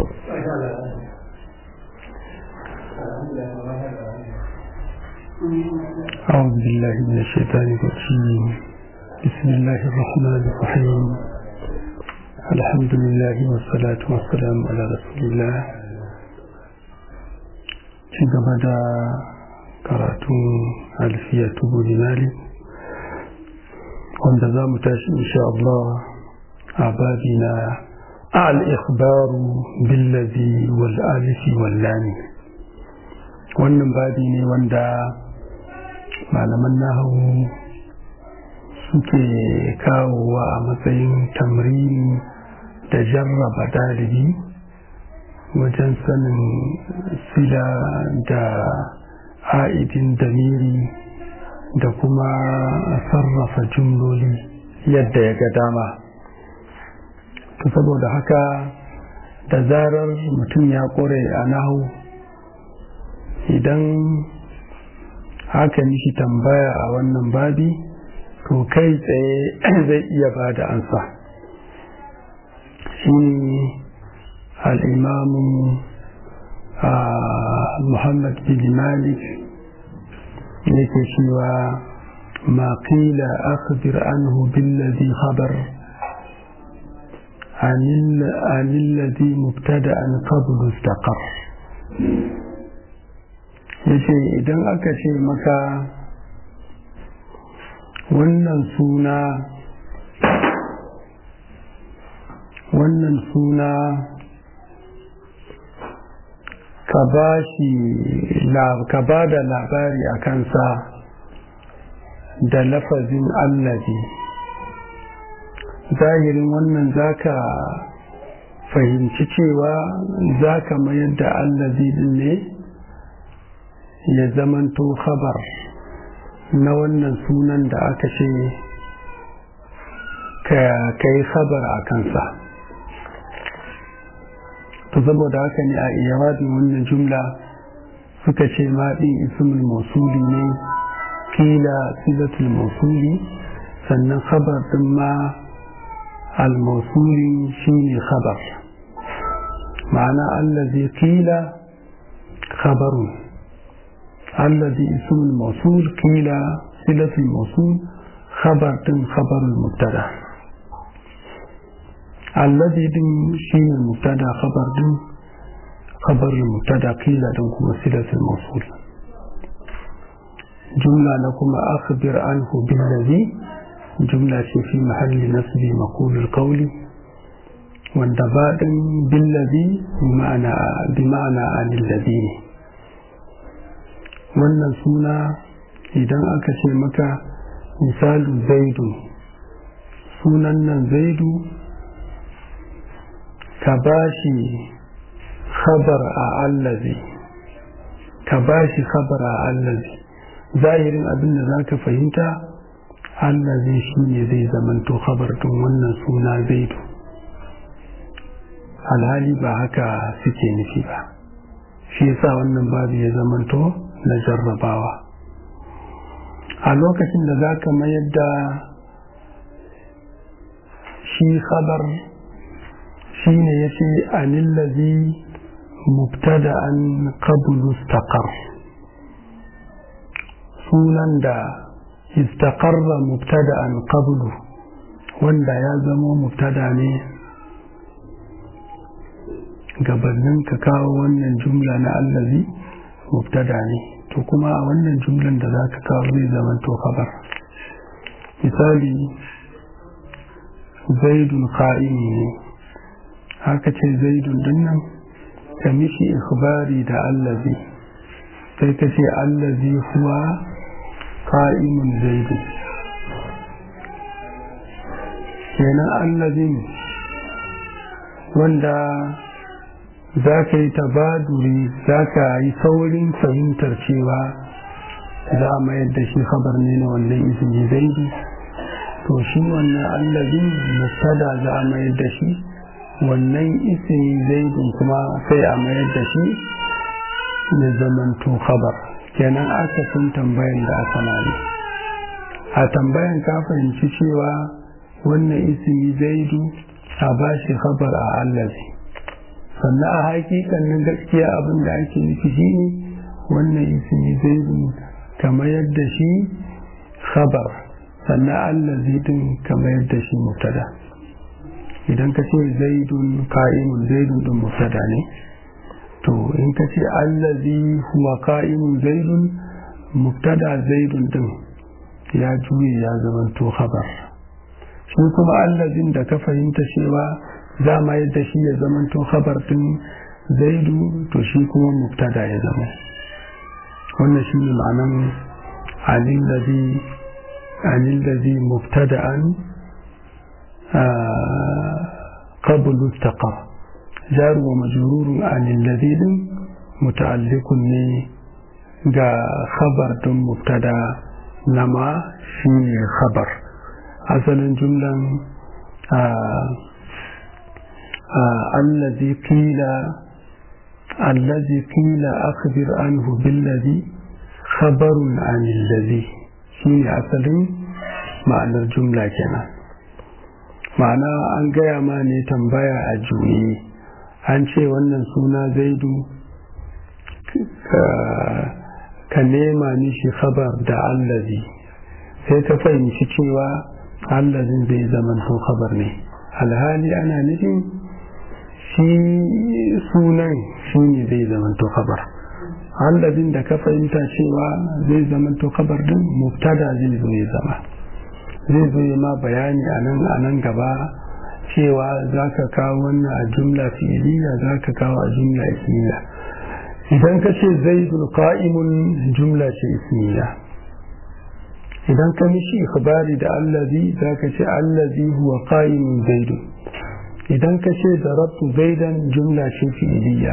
أعوذ بالله من الشيطان الرجيم بسم الله الرحمن الرحيم الحمد لله والصلاة والسلام على رسول الله ci gaba da karatun alfiya tubu dinari wanda za mu tashi insha Allah a babi na al-ikhbaru billazi wal alifi wal lami wannan babi ne wanda malaman nahawu suke kawowa a matsayin tamrini da jarraba dalibi wajen sanin sila da a'idin damiri da kuma sarrafa jumloli yadda ya ga dama to saboda haka da zarar mutum ya kore a nahu idan haka mishi tambaya a wannan babi to kai tsaye zai iya ba da ansa shi الإمام آه محمد بن مالك يكشف ما قيل أخبر عنه بالذي خبر عن, عن الذي مبتدأ قبل استقر yace idan aka ce maka wannan suna wannan suna ka ba shi ka ba da labari a kansa da lafazin allazi zahirin wannan zaka fahimci cewa zaka mayar da allazi din ne ya zamanto khabar na wannan sunan da aka ce ka yi khabar a kansa to saboda haka ne a iyawabin wannan jumla suka ce maɗin ismul mausuli ne kila silatul mausuli sannan khabar din ma al-mausuli shine khabar ma'ana allazi kila khabarun allazi ismul mausul kila silatul mausul khabar din khabarul mubtada الذي دين شين المبتدا خبر دين خبر المبتدا قيل دين كما صلة الموصول جملة لكم أخبر عنه بالذي جملة في محل نصب مقول القول والدباء بالذي بمعنى بمعنى عن الذي wannan suna idan aka ce maka misalu zaidu sunan nan zaidu ka ba shi khabar a allazi ka ba shi khabar a allazi zahirin abin da za ka fahimta allazi shi ne zai zamanto khabar tun wannan suna zaidu alhali ba haka suke nufi ba shi yasa wannan babu ya zamanto na jarrabawa a lokacin da za ka mayar da shi khabar shi ne ya ce anillazi mubtada an qablu istaqar sunan da istaqarra mubtada an qablu wanda ya zama mubtada ne gabanin ka kawo wannan jumla na allazi mubtada ne to kuma a wannan jumlan da za ka kawo zai zama to khabar misali zaidun qa'imi ne haka ce zaidun dinnan ka mishi ikhbari da allazi sai ka ce allazi huwa qa'imun zaidu kenan allazin wanda za ka yi tabaduri za ka yi saurin fahimtar cewa za a mayar da shi khabar ne na wannan izini zaidu to shi wannan allazin mubtada za a mayar da shi wannan ismi zaidun kuma sai a mayar da shi ya zamanto khabar kenan aka sun tambayan da aka mali a tambayan ka fahimci cewa wannan ismi zaidu a ba shi khabar a allazi sannan a hakikanin gaskiya abin da ake nufi shi ne wannan ismi zaidun kamar yadda shi khabar sannan allazi din kamar yadda shi mubtada idan ka ce zaidun ka'imun zaidun din mubtada ne to in ka ce allazi huwa ka'imun zaidun mubtada zaidun din ya juye ya zamanto khabar shi kuma allazin da ka fahimta cewa za ma yadda shi ya zamanto khabar din zaidu to shi kuma mubtada ya zama wannan shi ne ma'anan alillazi alillazi mubtada'an qablu istaqar jar wa majrur alillazi din muta'alliqun ne ga khabar din mubtada nama shi ne khabar asalin jumlan allazi qila allazi qila akhbir anhu billazi khabarun an allazi shine asalin ma'anar jumla kenan ma'ana an gaya ma ne tambaya a juye an ce wannan suna zaidu ka nema mishi khabar da allazi sai ka fahimci cewa allazin zai zaman to khabar ne alhali ana nufin shi sunan shi ne zai zaman to khabar allazin da ka fahimta cewa zai zaman to khabar din mubtada zai zo ya zama zai zo ya ma bayani a nan a nan gaba cewa za ka kawo wannan a jumla fi'iliya za ka kawo a jumla ismiya idan ka ce zaidul qa'imun jumla ce ismiya idan ka mishi ikhbari da allazi za ka ce allazi huwa qa'imun zaidun idan ka ce darabtu zaidan jumla ce fi'iliya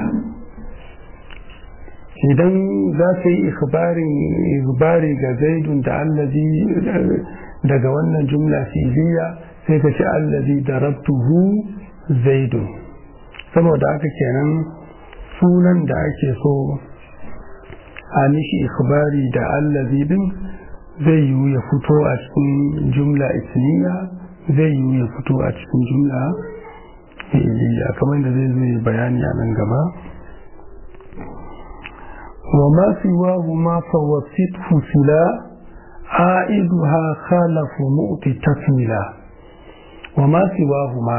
idan za ka yi ikhbari ga zaidun da allazi daga wannan jumla fi'iliya sai ka ce allazi darabtuhu zaidun saboda haka kenan sunan da ake so a mishi ikhbari da allazi din zai yiwu ya fito a cikin jumla ismiya zai yiwu ya fito a cikin jumla fi'iliya kamar da zai zai bayani a nan gaba wa ma siwahu ma fawasithu sila aiduha khalafu mu'ti tafila wa ma siwahu ma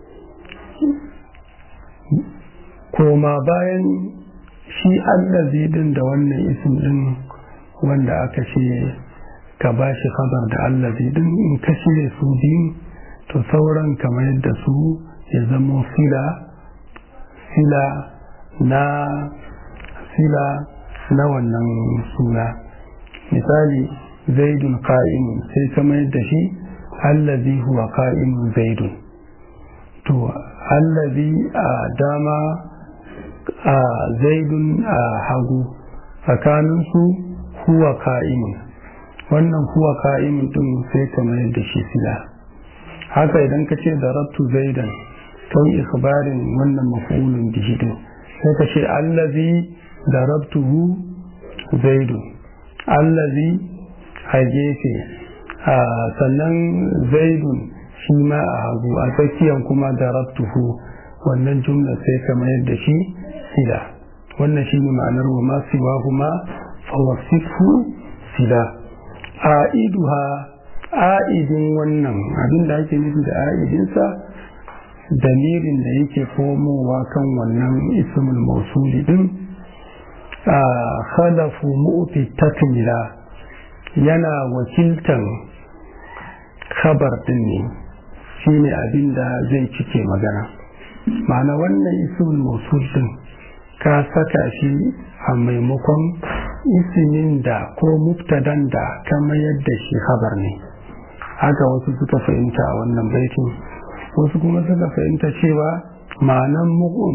koma bayan shi allazi din da wannan isim din wanda aka ce ka ba shi khabar da allazi din in ka shirya su biyu to sauran kamar yadda su ya zama fila fila na fila na wannan suna misali zaidun qa'imun sai kamar yadda shi allazi huwa qa'imun zaidun to allazi a dama a zaidun a hagu tsakaninsu huwa ka'imun wannan huwa ka'imun din sai kamar yadda shi sila haka idan ka ce da rabtu zaidan kan ikhbarin wannan mafulun bihi din sai ka ce allazi da rabtuhu zaidun allazi a gefe sannan zaidun shi ma a hagu a tsakiyan kuma da rabtuhu wannan jumla sai kamar yadda shi sila wannan shi ne ma'anar wa masu wahuma fawasifu sila a'iduha a'idin wannan abin da ake nufi da a'idinsa damirin da yake komowa kan wannan ismul mausuli din a khalafu mu'ti takmila yana wakiltan khabar din ne shine abin da zai cike magana ma'ana wannan ismul mausul din ka saka shi a maimakon isimin da ko muftadan da kama yadda shi habar ne haka wasu suka fahimta a wannan baitin wasu kuma suka fahimta cewa ma'anan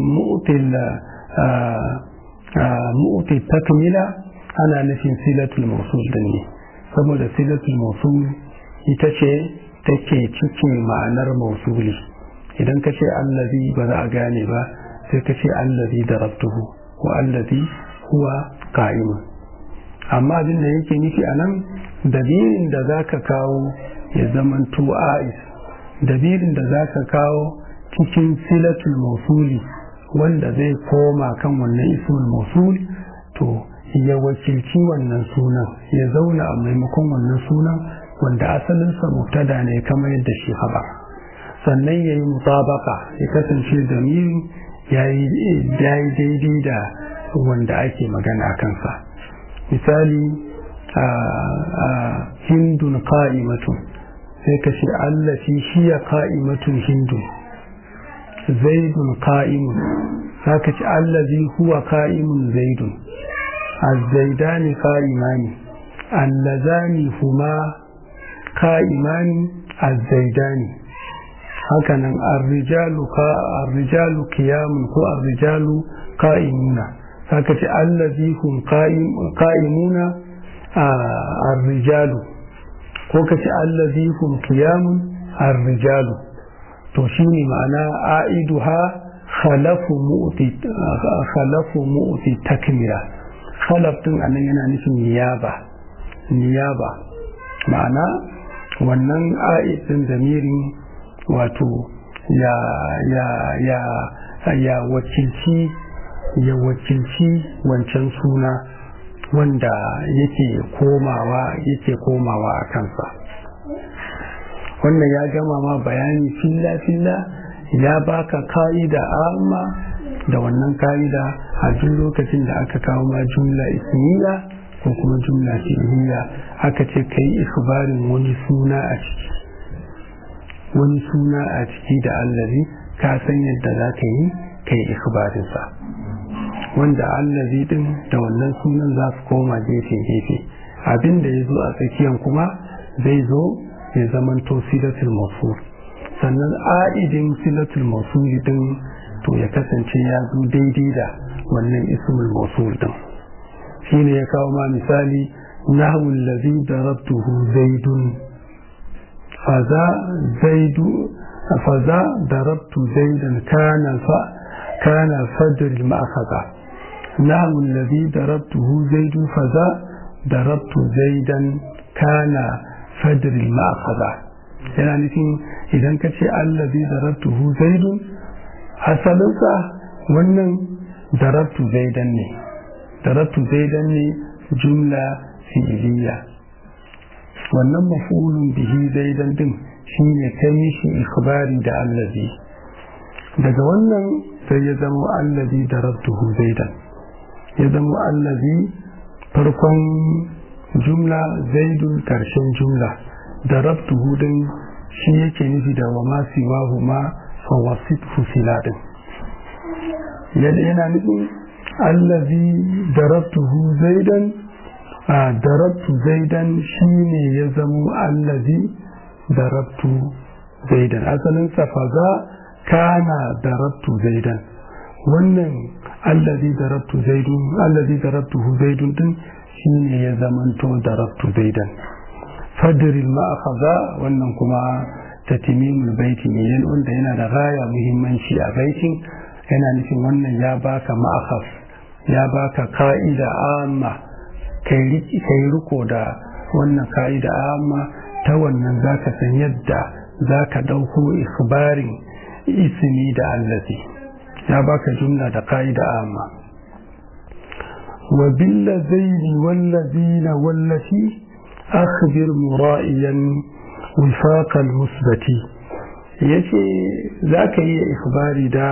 mu'util takmila ana nufin silatul mausul din ne saboda silatul mausul ita ce take cikin ma'anar mausuli idan ka ce allazi ba za a gane ba sai ka ce allazi darabtuhu ko allazi huwa qa'imun amma abin da yake nufi a nan dalilin da za ka kawo ya zaman a'is dalilin da za ka kawo cikin silatul mausuli wanda zai koma kan wannan ismul mausul to ya wakilci wannan sunan ya zauna a maimakon wannan sunan wanda asalinsa mubtada ne kamar yadda shi haba sannan ya yi mutabaka ya kasance zamiri ya yi daidai da wanda ake magana kansa misali hindun ka'imatun sai ka ce allafi shiya ka'imatun hindun zaidun ka'imun za ka ce allazi huwa ka'imun zaidun azzaidani ka'imani allazani huma ka'imani azzaidani hakanan arrijalu ka arrijalu qiyamun ko arrijalu qa'imuna saka ce allazi hum qa'imuna arrijalu ko kace allazi hum qiyamun arrijalu to shine ma'ana aiduha khalafu mu'ti khalafu mu'ti takmila khalaf din anan yana nufin niyaba niyaba ma'ana wannan a'idin zamirin wato ya ya ya ya wakilci ya wakilci wancan suna wanda yake komawa yake komawa a kansa wannan ya gama ma bayani filla filla ya baka ka'ida amma da wannan ka'ida a duk lokacin da aka kawo ma jumla ismiya ko kuma jumla fi'liya aka ce kai ikhbarin wani suna a ciki wani suna a ciki da allazi ka san yadda za ka yi kai ikhbarinsa wanda allazi din da wannan sunan za su koma gefe gefe abin da ya zo a tsakiyan kuma zai zo ya zamanto silatul mawsul sannan a'idin silatul mawsul din to ya kasance ya zo daidai da wannan ismul mawsul din shine ya kawo ma misali nahwu allazi darabtuhu zaidun faza zaidu faza darabtu zaidan kana fa kana fadr al-ma'khadha nahwu allazi darabtuhu zaidun faza darabtu zaidan kana fadr al-ma'khadha yana nufin idan ka ce allazi darabtuhu zaidun asalinsa wannan darabtu zaidan ne darabtu zaidan ne jumla fi'iliya wannan mafulun bihi zaidan din shine ta mishi ikhbari da allazi daga wannan sai ya zama allazi darabtuhu zaidan ya zama allazi farkon jumla zaidun karshen jumla darabtuhu din shi yake nufi da wa ma siwahu ma fawasithu filadin yana nufin allazi darabtuhu zaidan a darabtu zaidan shine ya zamo allazi darabtu zaidan asalin safaza kana darabtu zaidan wannan allazi darabtu zaidun allazi darabtuhu zaidun din shine ya zamanto darabtu zaidan fadril ma'akhadha wannan kuma tatimimul baiti ne yan wanda yana da gaya muhimmanci a baitin yana nufin wannan ya baka ma'akhaf ya baka ka'ida amma kai riko da wannan ka'ida amma ta wannan zaka san yadda zaka dauko ikhbarin ismi da allazi ya baka jumla da ka'ida amma wa billazaini wallazina wallati akhbir mura'iyan wifaq almusbati yace zaka yi ikhbari da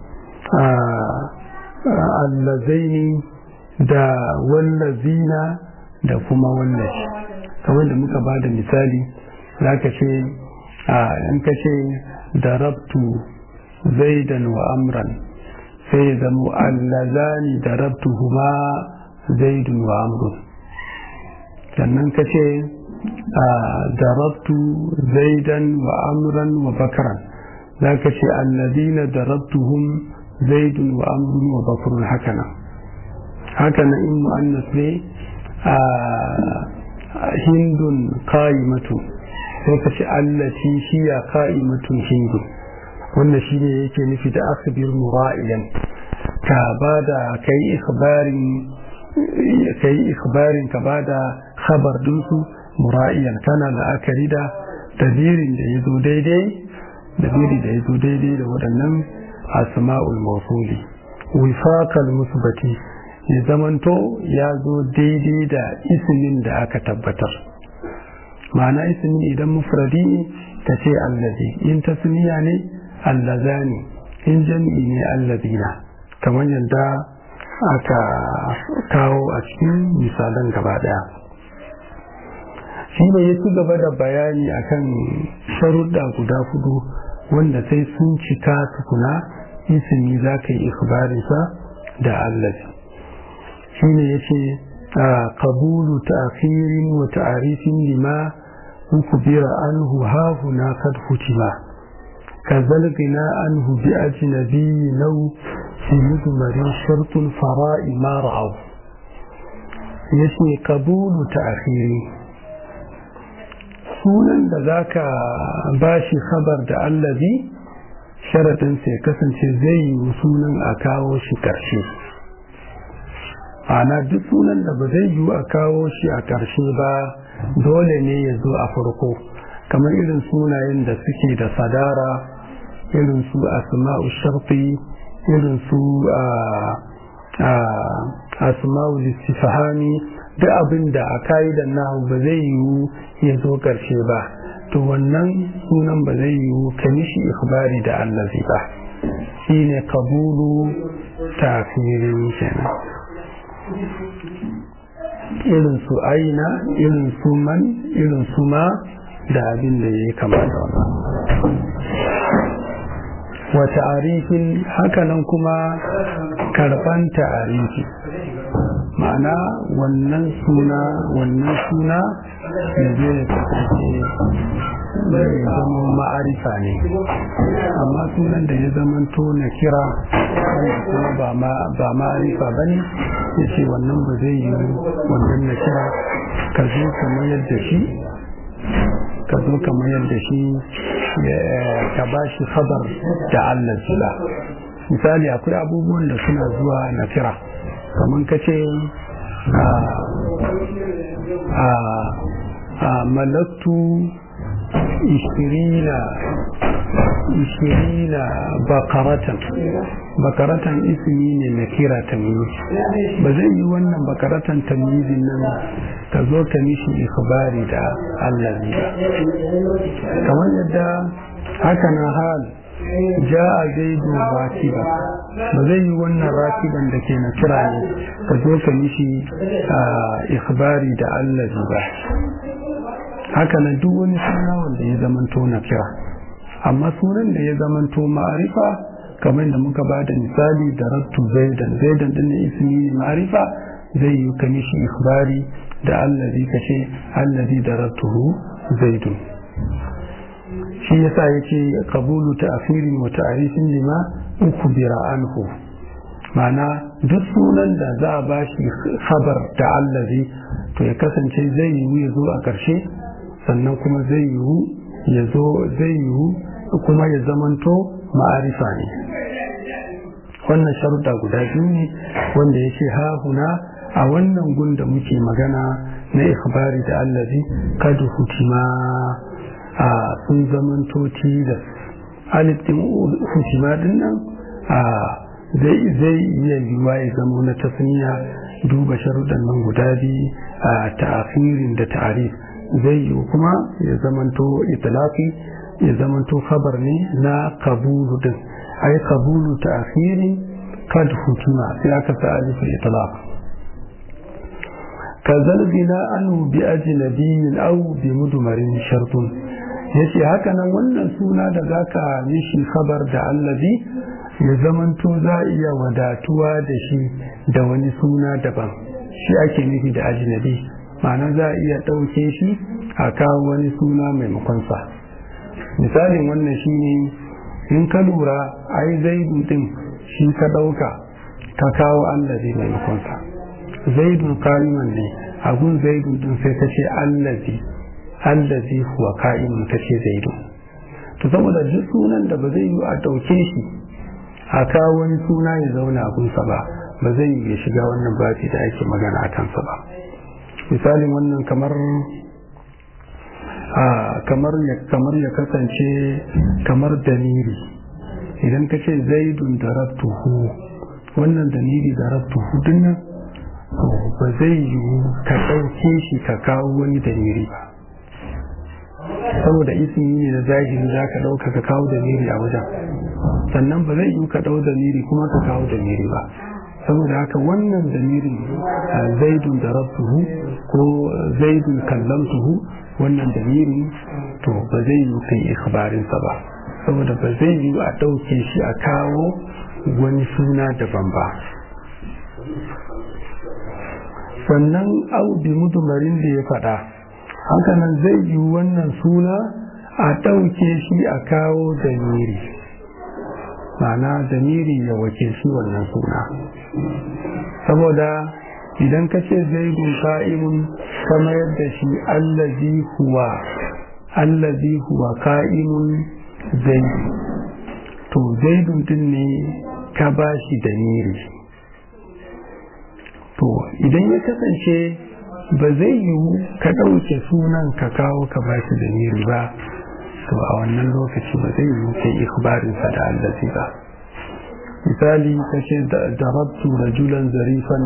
allazaini da wallazina da kuma wallashi kamar da muka ba da misali za ka ce in ka ce darabtu zaidan wa amran sai ya zama allazani darabtu huma zaidun wa amrun sannan ka ce darabtu zaidan wa amran wa bakaran za ka ce allazina darabtuhum zaidun wa amrun wa bakrun hakanan hakanan in mu'annas ne a hindun qa'imatu sai ka ce allati hiya qa'imatun hindun wannan shine yake nufi da akhbir mura'iyan ka bada kai ikhbarin kai ikhbarin ka bada khabar dinsu mura'iyan kana la'akari da dabirin da yazo daidai dabiri da yazo daidai da waɗannan asma'ul mawsuli wifaqal musbati ya zamanto ya zo daidai da ismin da aka tabbatar ma'ana ismi idan mufradi ne ta ce allazi in tasniya ne allazani in jami'i ne allazina kamar yadda aka kawo a cikin misalan gaba daya shi ne ya ci gaba da bayani akan sharuɗa guda hudu wanda sai sun cika tukuna ismi za ka yi ikhbarinsa da allazi shi ne ya ce qabulu ta'khirin wa ta'rifin lima ukbira anhu ha huna kad hutima kazal gina anhu bi ajnabi law fi mudmarin shartul fara'i ma ra'aw yace qabulu ta'khiri sunan da zaka bashi khabar da allazi sharadin sai kasance zai yi sunan a kawo shi karshe ana duk sunan da ba zai yiwu a kawo shi a ƙarshe ba dole ne ya zo a farko kamar irin sunayen da suke da sadara irin su asma'u sharfi irin su asma'u listifahami duk abin da a ka'idan nahu ba zai yiwu ya zo ƙarshe ba to wannan sunan ba zai yiwu ka mishi ikhbari da allazi ba shine kabulu tafirin kenan irin su aina irin su man irin su ma da abin da ya yi kama da wannan wa ta'arifin hakanan kuma karban ta'arifi ma'ana wannan suna wannan suna da zai kasance zai zama ma'arifa ne amma sunan da ya zamanto na kira wanda kuma ba ma'arifa ba ne ya ce wannan ba zai yi wannan na kira ka zo kamar yadda shi ka zo kamar yadda shi ka ba shi khabar da Allah zula misali akwai abubuwan da suna zuwa na kira kamar ka ce a malaktu ishirina ishirina bakaratan bakaratan ismi ne na kira tamyiz ba zai yi wannan bakaratan tamyizin nan ka zo ka mishi ikhbari da Allah ne kamar yadda haka na hal ja'a zaidu rakiba ba zai yi wannan rakiban da ke na kira ne ka zo ka mishi ikhbari da Allah ba haka nan duk wani suna wanda ya zamanto na kira amma sunan da ya zamanto ma'arifa kamar da muka ba da misali da rattu zaidan zaidan din ismi ne ma'arifa zai yi ka mishi ikhbari da allazi ka ce allazi da rattuhu zaidun shi yasa yace qabulu ta'firin wa ta'rifin lima ukbira anhu ma'ana duk sunan da za a bashi khabar da allazi to ya kasance zai yi ya zo a ƙarshe sannan kuma zai yiwu ya zo zai yiwu kuma ya zamanto ma'arifa ne wannan sharuɗa guda biyu ne wanda ya ce hahuna a wannan gun da muke magana na ikhbari da allazi kadu hutima a sun zamanto tilas alif din hutima din nan a zai iya yiwuwa ya zama na tasniya duba sharuɗan nan guda biyu a ta'afirin da ta'arif zai yi kuma ya zamanto itilaki ya zamanto khabar ne na kabulu din ai kabulu ta akhiri kad hukuma sai aka sa alifin itilaq kazal bina anhu bi ajnabiyyin aw bi mudmarin shartun yace haka nan wannan suna da zaka mishi khabar da allazi ya zamanto za iya wadatuwa da shi da wani suna daban shi ake nufi da ajnabi ma'ana za a iya ɗauke shi a kawo wani suna maimakonsa misalin wannan shi ne in ka lura ai zaidu din shi ka ɗauka ka kawo allazi maimakonsa zaidun ka'iman ne abun zaidu din sai ta ce allazi allazi huwa ka'iman ta ce zaidu to saboda duk sunan da ba zai yi a ɗauke shi a kawo wani suna ya zauna abunsa ba ba zai yi ya shiga wannan babi da ake magana a kansa ba misalin wannan kamar a kamar ya kamar ya kasance kamar damiri idan ka ce zaidun da rabtuhu wannan damiri da rabtuhu dinnan to ba zai yiwu ka ɗauke shi ka kawo wani damiri ba saboda ismi ne na zahiri za ka ɗauka ka kawo damiri a wajen sannan ba zai yiwu ka ɗau damiri kuma ka kawo damiri ba saboda haka wannan damirin zaidun da rabtuhu ko zaidun kallamtuhu wannan damirin to ba zai yiwu kai ikhbarinsa ba saboda ba zai yiwu a ɗauke shi a kawo wani suna daban ba sannan aubi mudumarin da ya faɗa hakanan zai yiwu wannan suna a ɗauke shi a kawo damiri ma'ana damiri ya wakilci wannan suna saboda idan ka ce zaidun ka'imun kamar yadda shi allazi huwa allazi huwa ka'imun zaidu to zaidun din ne ka ba shi damiri to idan ya kasance ba zai yiwu ka ɗauke sunan ka kawo ka ba shi damiri ba to a wannan lokaci ba zai yiwu kai ikhbarinsa da allazi ba misali ka ce darabtu rajulan zarifan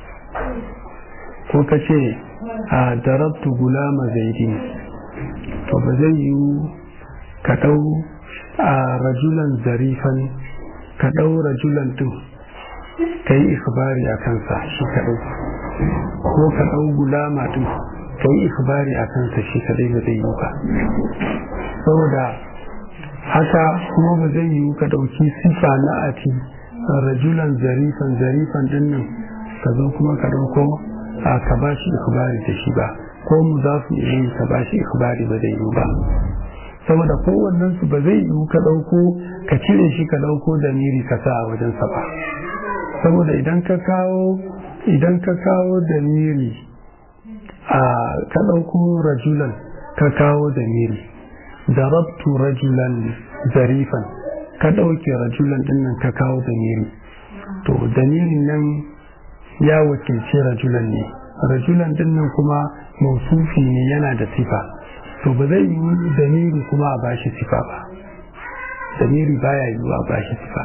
ko ka ce a darabtu gulama zaidin to ba zai yiwu ka ɗau a rajulan zarifan ka ɗau rajulan ɗin ka yi ikhbari a kansa shi kaɗai ko ka ɗau gulama ɗin ka yi ikhbari a kansa shi kaɗai ba zai yi ba saboda haka kuma ba zai yiwu ka ɗauki sifa na ati rajulan zarifan zarifan ɗin nan ka zo kuma ka ɗauko a ka ba shi ikhbari da shi ba ko mu za su iya ka ba shi ikhbari ba zai yiwu ba saboda kowannen su ba zai yiwu ka ɗauko ka cire shi ka ɗauko da miri ka sa a wajensa ba saboda idan ka kawo idan ka kawo da miri a ka ɗauko rajulan ka kawo da miri darabtu rajulan zarifan ka ɗauke rajulan ɗin nan ka kawo da miri to damirin nan ya wakilci rajulan ne rajulan ɗin nan kuma mausufi ne yana da sifa to ba zai yi damiri kuma a bashi sifa ba damiri baya yiwu a bashi sifa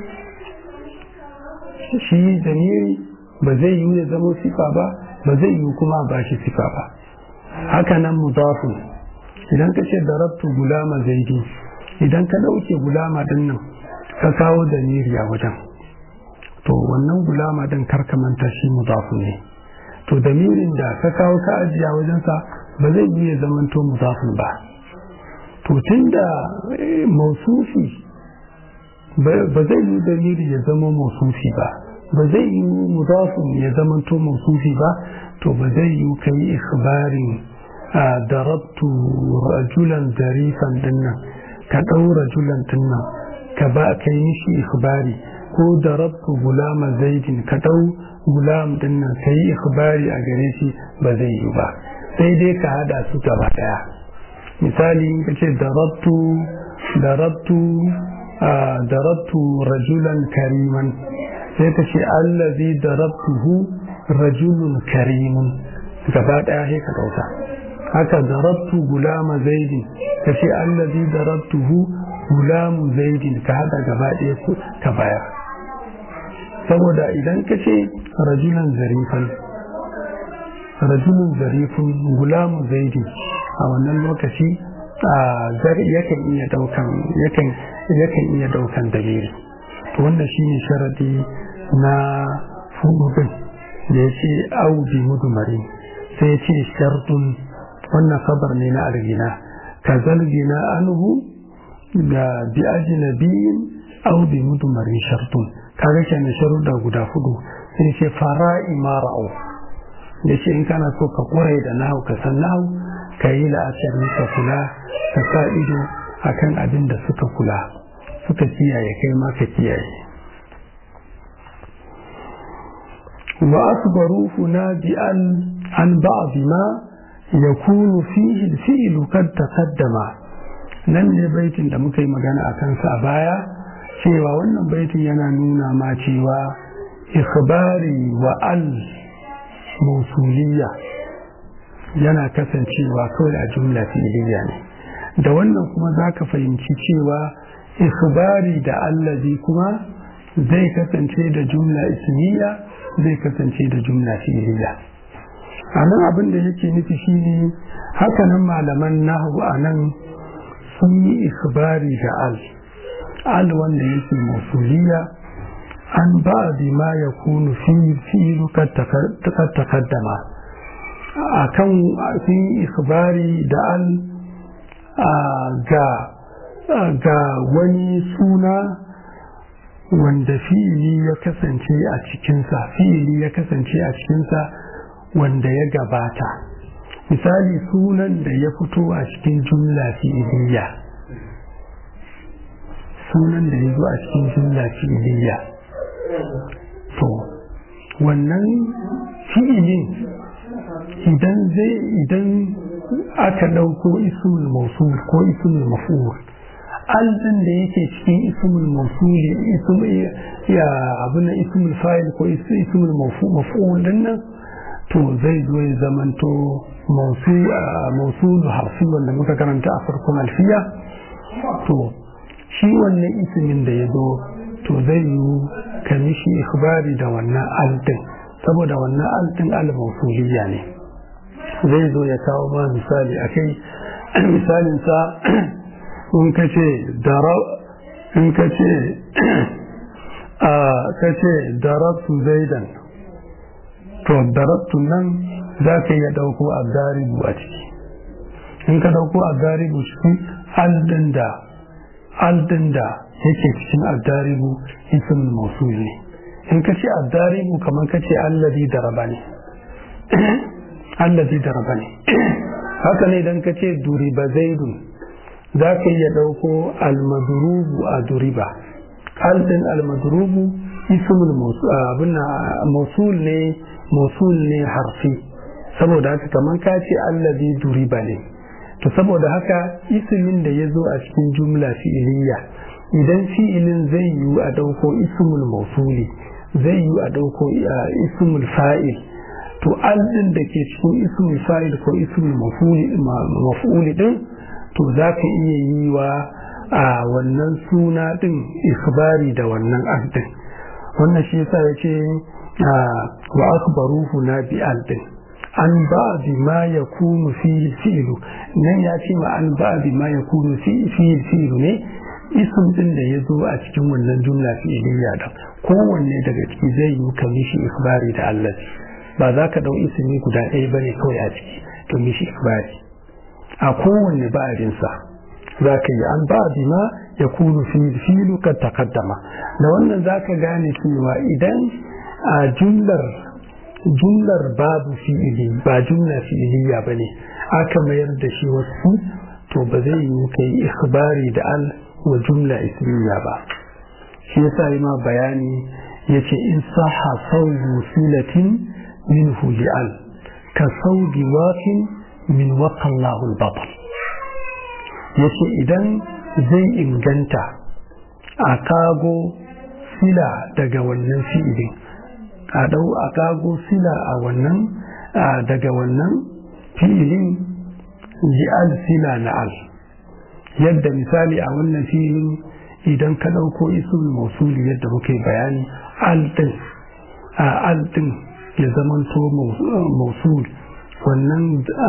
shi damiri ba zai yiwu ya zama sifa ba ba zai yiwu kuma a bashi sifa ba haka nan mudafun idan ka ce darabtu gulama zaidi idan ka ɗauke gulama din nan ka kawo damiri a wajen to wannan gulama din karka manta shi mudafun ne to damirin da ka kawo ka ajiye a wajensa ba zai iya zamanto mudafin ba to tun da mausufi ba zai yi dalili ya zama mausufi ba ba zai yi mudafin ya zamanto mausufi ba to ba zai yi ka yi ikhbarin a darabtu rajulan zarifan dinnan ka ɗau rajulan dinnan ka ba ka yi mishi ikhbari ko darabtu gulama zaidin ka ɗau gulam dinnan ka yi ikhbari a gare shi ba zai yi ba sai dai ka hada su gaba daya misali in ka ce darabtu darabtu darabtu rajulan kariman sai ka ce allazi darabtuhu rajulun karimun gaba daya sai ka dauka haka darabtu gulama zaidin ka ce allazi darabtuhu gulamu zaidin ka hada gaba daya ka bayar saboda idan ka ce rajulan zarifan rajulun zarifin gulamu zaidi a wannan lokaci yakan iya daukan yakan iya daukan dalili to wannan shine sharadi na fudubin da ya ce audi mudumari sai ya ce shartun wannan kabar ne na argina ka zalgina anhu da bi ajnabiyin audi mudumari shartun kaga kenan sharuda guda hudu sai ce fara imara'u da ce in kana so ka kore da nahu ka san nahu ka yi la'asari ka kula ka sa ido akan abin da suka kula suka kiyaye kai ma ka kiyaye wa asbaru huna bi an an ba'd ma yakunu fihi al-fi'l qad taqaddama nan ne baitin da muka yi magana a kansa a baya cewa wannan baitin yana nuna ma cewa ikhbari wa al mausuliya yana kasancewa kawai a jumla fi'iliya ne da wannan kuma za ka fahimci cewa ikhbari da allazi kuma zai kasance da jumla ismiya zai kasance da jumla fi'iliya a nan abin da yake nufi shine hakanan malaman nahu a nan sun yi ikhbari da al al wanda yake mausuliya an ba bi ma ya kunu fi'ilu kad takaddama a kan sun yi ikhbari da al ga ga wani suna wanda fi'ili ya kasance a cikinsa fi'ili ya kasance a cikinsa wanda ya gabata misali sunan da ya fito a cikin jumla fi'iliya sunan da ya zo a cikin jumla fi'iliya to wannan fi'ilin idan zai idan aka ɗauko ismul mausul ko ismul maf'ul alɗin da yake cikin ismul mausuli ism ya abin ismul fa'il ko ismul maf'ul din nan to zai zo ya zamanto mausulu harfi wanda muka karanta a farkon alfiya to shi wannan ismin da ya zo to zai yi kamishi ikhbari da wannan alɗin saboda wannan alɗin al-mausuliya ne zai zo ya kawo ma misali a kai misalinsa in ka ce in ka ce a ka ce darabtu zaidan to darabtu nan za ka iya ɗauko a garibu a ciki in ka ɗauko a garibu cikin aldin da aldin da yake cikin addaribu isin mausul ne in ka ce addaribu kamar ka ce allazi daraba ne allazi daraba ne haka ne idan ka ce duriba zaidun za ka iya ɗauko almadrubu a duriba aldin almadrubu ismul mausul ne mausul ne harfi saboda haka kamar ka ce allazi duriba ne to saboda haka ismin da ya zo a cikin jumla fi'iliya idan fi'ilin zai yiwu a ɗauko ismul mausuli zai yiwu a ɗauko ismul fa'il to aldin da ke cikin ismul fa'il ko ismul maf'uli din to za ka iya yi wa a wannan suna din ikhbari da wannan aldin wannan shi yasa ya ce wa akhbaruhu na bi aldin an ba bi ma ya kunu fi fi'lu nan ya ce ma an ba bi ma ya kunu fi fi'lu ne ism din da ya zo a cikin wannan jumla fi'liya da kowanne daga ciki zai yi ka mishi ikhbari da Allah ba za ka dau ismi guda ɗaya bane kawai a ciki to mishi ikhbari a kowanne ba'arinsa za ka yi an ba bi ma ya kunu fi fi'lu kad taqaddama da wannan za ka gane cewa idan a jumlar jumlar babu fi'ili ba jumla fi'iliya ba ne aka mayar da shi wasu to ba zai yi kai ikhbari da al wa jumla ismiya ba shi yasa yi ma bayani ya ce in saha sauyi silatin min al ka sauki wafin min waƙallahu al-batal ya ce idan zai inganta a kago sila daga wannan fi'ilin a dau a kago sila a wannan daga wannan filin ji'al sila na al yadda misali a wannan filin idan ka ɗauko isul mausuli yadda muke bayani al din a al din ya zamanto mausul wannan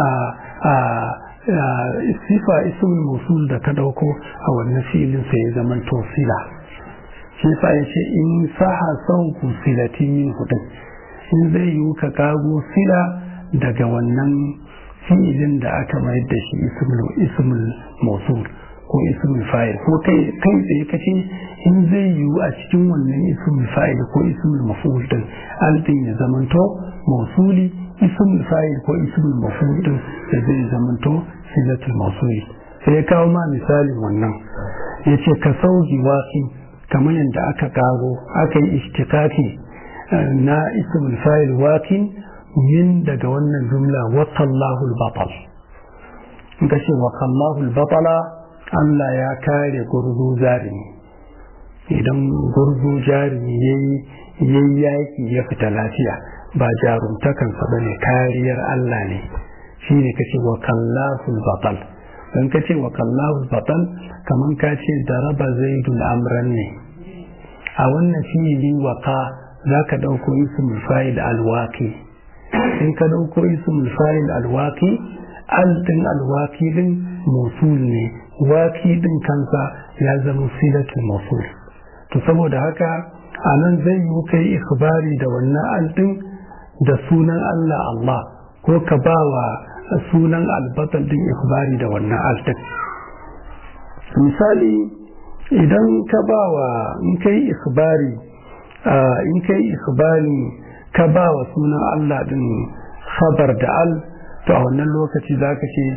sifa isul mausul da ka ɗauko a wannan filin sai ya zamanto sila shi sa ya ce in saha sauku silati min hudun in zai yi ka kago sila daga wannan fi'ilin da aka mayar da shi ismul mausul ko ismul fa'il ko kai kai tsaye kace in zai yi a cikin wannan ismul fa'il ko ismul maf'ul din aldin ya zamanto mausuli ismul fa'il ko ismul maf'ul din da zai zamanto silatul mausuli sai ya kawo ma misalin wannan yace ka sauki wasi kamar yadda aka karo aka yi ishtikaki na ismul fa'il wakin min daga wannan jumla wakallahu al-batal in ka ce wakallahu al-batala Allah ya kare gurgu jarumi idan gurgu jarumi yayi yayi yaki ya fita lafiya ba jarumtakansa bane kariyar Allah ne shine kace wakallahu al-batal don ka ce wa kallahu batal kamar ka ce daraba zaidun amran ne a wannan fi'ili waka za ka ɗauko ismul fa'il alwaki in ka ɗauko ismul fa'il alwaki al din alwaki din musul ne waki din kansa ya zama silatul musul to saboda haka a nan zai yi kai ikhbari da wannan al din da sunan Allah Allah ko ka ba wa sunan albatal din ikhbari da wannan al din misali idan ka ba wa in kai ikhbari in kai ikhbari ka ba wa sunan Allah din khabar da al to a wannan lokaci za ka ce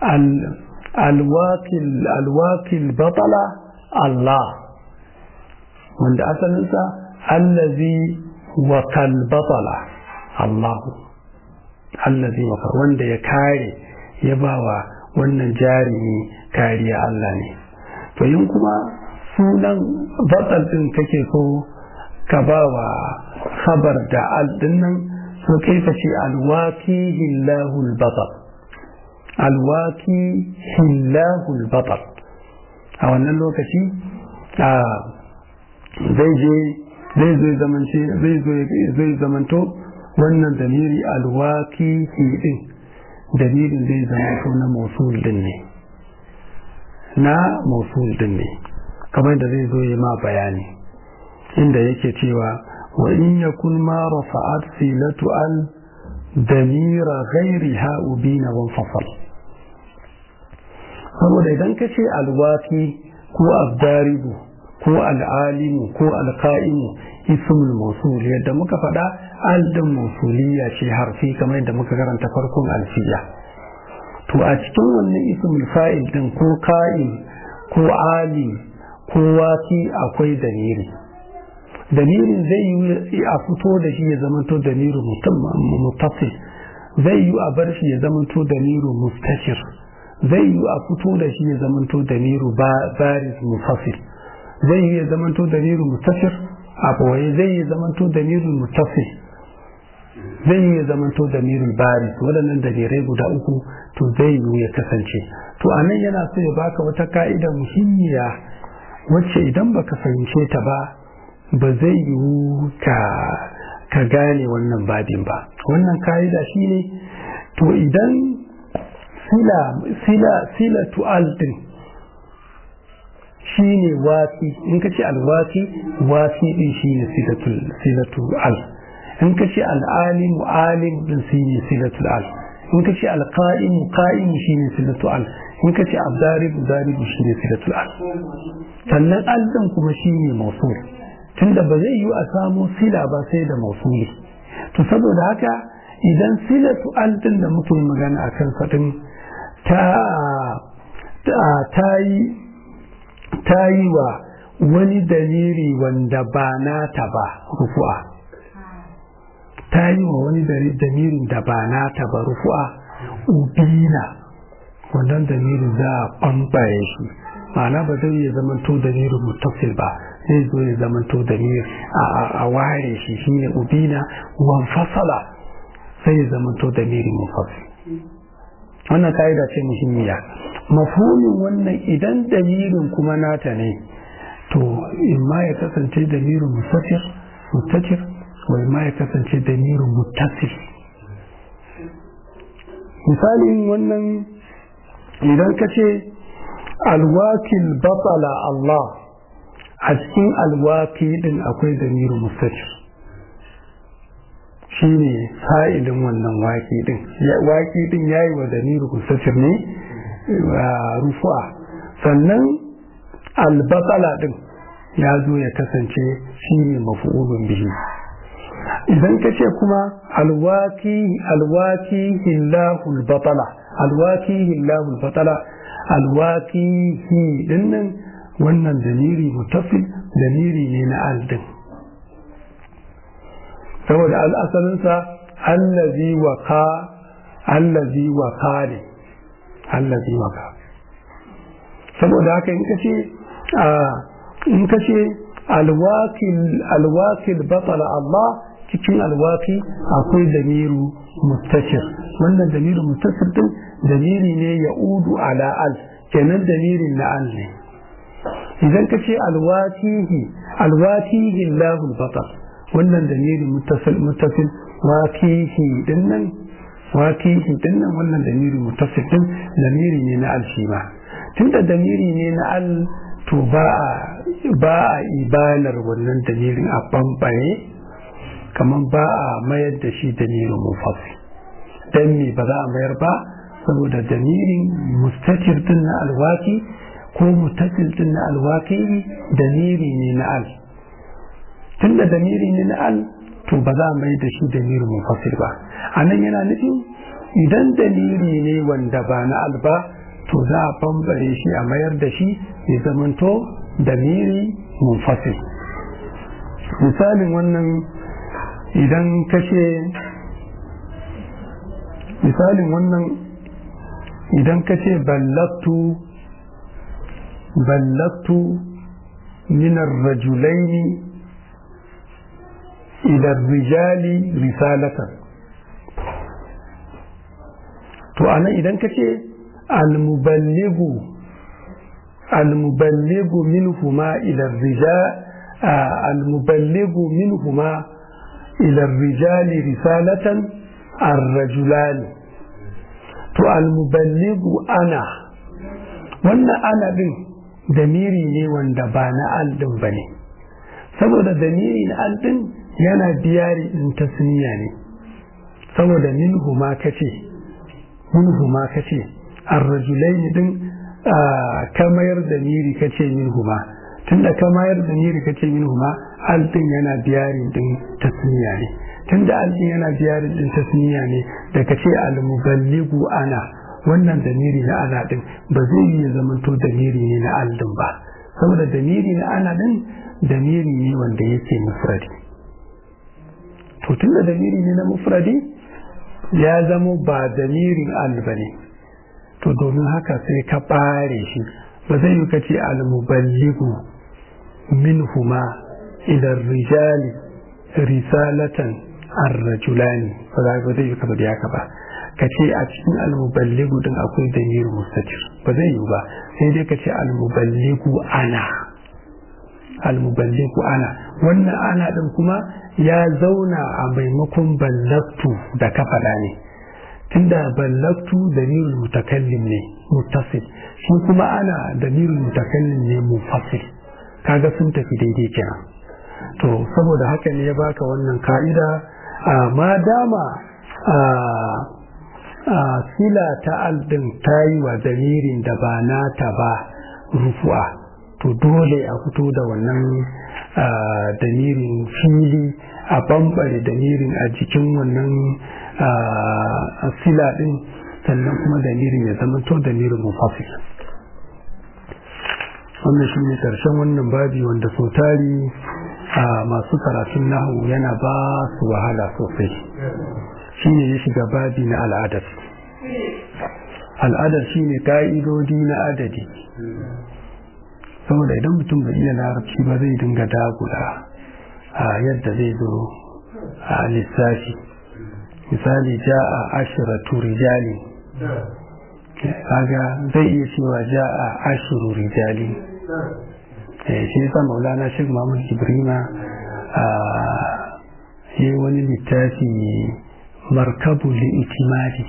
alwakil batala Allah wanda asalinsa allazi wakal batala Allahu allazi wakal wanda ya kare ya ba wa wannan jarumi kariya Allah ne to yin kuma sunan batal din kake so ka ba wa khabar da al nan so kai ka ce alwaki hillahul batal alwaki hillahul batal a wannan lokaci zai je zai zo zamance zai zo zai zamanto wannan damiri alwaki din damirin zai zamanto na mausul din ne na mausul din ne kamar da zai zo yi ma bayani inda yake cewa وإن يكن ما رفعت سيلة ال دمير غيرها أبين وانفصل saboda idan ka ce alwaki ko abdaribu ko al'alimu ko alka'imu ismul mausul yadda muka faɗa aldin mausuliya ce harfi kamar yadda muka karanta farkon alfiya to a cikin wannan ismul fa'il din ko ka'im ko alim ko waki akwai damiri dalilin zai yi a fito da shi ya zamanto dalilu mutasil zai yi a bar shi ya zamanto dalilu mustashir zai yi a fito da shi ya zamanto dalilu baris mufasil zai yi ya zamanto dalilu mustashir a boye zai yi zamanto dalilu mutasil zai yi ya zamanto dalilu baris waɗannan dalilai guda uku to zai yi ya kasance to a nan yana so ya baka wata ka'ida muhimmiya wacce idan baka fahimce ta ba ba zai yiwu ka gane wannan babin ba wannan ka'ida shine to idan sila sila sila tu'al din shine wasi in ka ce alwasi wasi din shine silatul silatul al in ka ce al'alim alim din shine silatul al in ka ce alqa'im qa'im shine silatul al in ka ce abdarib darib shine silatul al sannan al din kuma shine mawsul tunda ba zai yi a samu sila ba sai da mausuli to saboda haka idan silatu altin da muke magana a kan faɗin ta yi wa wani daliri wanda ba nata ba rufu'a ta yi wa wani damirin da ba nata ba rufu'a ubina wannan damirin za a ɓambaye shi ma'ana ba zai iya zama to damirin mutasil ba zai zo ya zamanto da ni a ware shi shine ubina wan fasala sai ya zamanto da miri mufassil wannan ka'ida ce muhimmiya mafhumin wannan idan dalilin kuma nata ne to imma ya kasance da miri mustatir mustatir wa imma ya kasance da miri muttasil misalin wannan idan ka ce alwakil batala Allah a cikin alwaki din akwai damiru mustaqir shi ne fa'ilin wannan waki din waki din ya yi wa damiru mustaqir ne rufu'a sannan albatsala din ya zo ya kasance shi ne mafi'ulun bihi idan ka ce kuma alwaki alwaki hillahul batala alwaki hillahul batala alwaki hi dinnan wannan daliri mutasil daliri ne na aldin saboda al'asalinsa allazi waka allazi waka ne allazi waka saboda haka in kace in kace alwakil alwakil batala Allah cikin alwaki akwai damiru mustashir wannan damiru mustashir din damiri ne ya udu ala al kenan damirin na al ne idan ka ce alwakihi alwakihi lahul batar wannan damiri muttasil muttasil wakihi din nan wakihi din nan wannan damiri muttasil din damiri ne na al shi ma tunda damiri ne na al to ba a ba a ibanar wannan damirin a bambare kamar ba a mayar da shi damirin mufassil dan me ba za a mayar ba saboda damirin mustatir din na alwaki ko mutasil din na alwaki damiri ne na al tunda damiri ne na al to ba za a mai da shi damirin mufassil ba a nan yana nufin idan damiri ne wanda ba na al ba to za a bambare shi a mayar da shi ya zamanto damiri munfasil misalin wannan idan kashe misalin wannan idan kashe ballaktu ballaktu minar rajulaini idan rijali risalatan to anan idan kace almuballigu almuballigu minhuma ila rijal almuballigu minhuma ila rijali risalatan ar-rajulani to almuballigu ana wannan ana din damiri ne wanda ba na aldin ba ne saboda damiri na aldin yana biyari in tasniya ne saboda minhu ma kace minhu ma kace ar-rajulaini din ka mayar damiri kace minhu ma tunda ka mayar damiri kace minhu ma aldin yana biyari din tasniya ne tunda aldin yana biyari din tasniya ne da kace al-muballigu ana wannan damiri na ana din ba zai yi zamanto damiri ne na aldin ba saboda damiri na ana din damiri ne wanda yake mufradi to tunda damiri ne na mufradi ya zamo ba damirin al ba ne to domin haka sai ka bare shi ba zai yi kace al-muballigu minhuma ila rijali risalatan ar-rajulani ba zai yi ka bada haka ba ka ce a cikin almuballigu din akwai damirin mustatir ba zai yi ba sai dai ka ce almuballigu ana almuballigu ana wannan ana din kuma ya zauna a maimakon ballaktu da ka faɗa ne tunda ballaktu damirul mutakallim ne muttasil shi kuma ana damirul mutakallim ne mufasil kaga sun tafi daidai kenan to saboda haka ne ya baka wannan ka'ida ma dama a sila ta aldin ta yi wa damirin da ba nata ba rufu'a to dole a fito da wannan damirin fili a bambare damirin a jikin wannan sila din sannan kuma damirin ya zama to damirin mufafi wannan shi ne ƙarshen wannan babi wanda sau tari a masu karatun nahu yana ba su wahala sosai shi ne ya shiga babi na al'adar al'adar shi ne ka'idodi na adadi saboda idan mutum bai iya larabci ba zai dinga dagula a yadda zai zo a lissafi misali ja'a ashiratu rijali kaga zai iya cewa ja'a ashiru rijali shi yasa maulana shek mahmud ibrima yi wani littafi markabu li'itimadi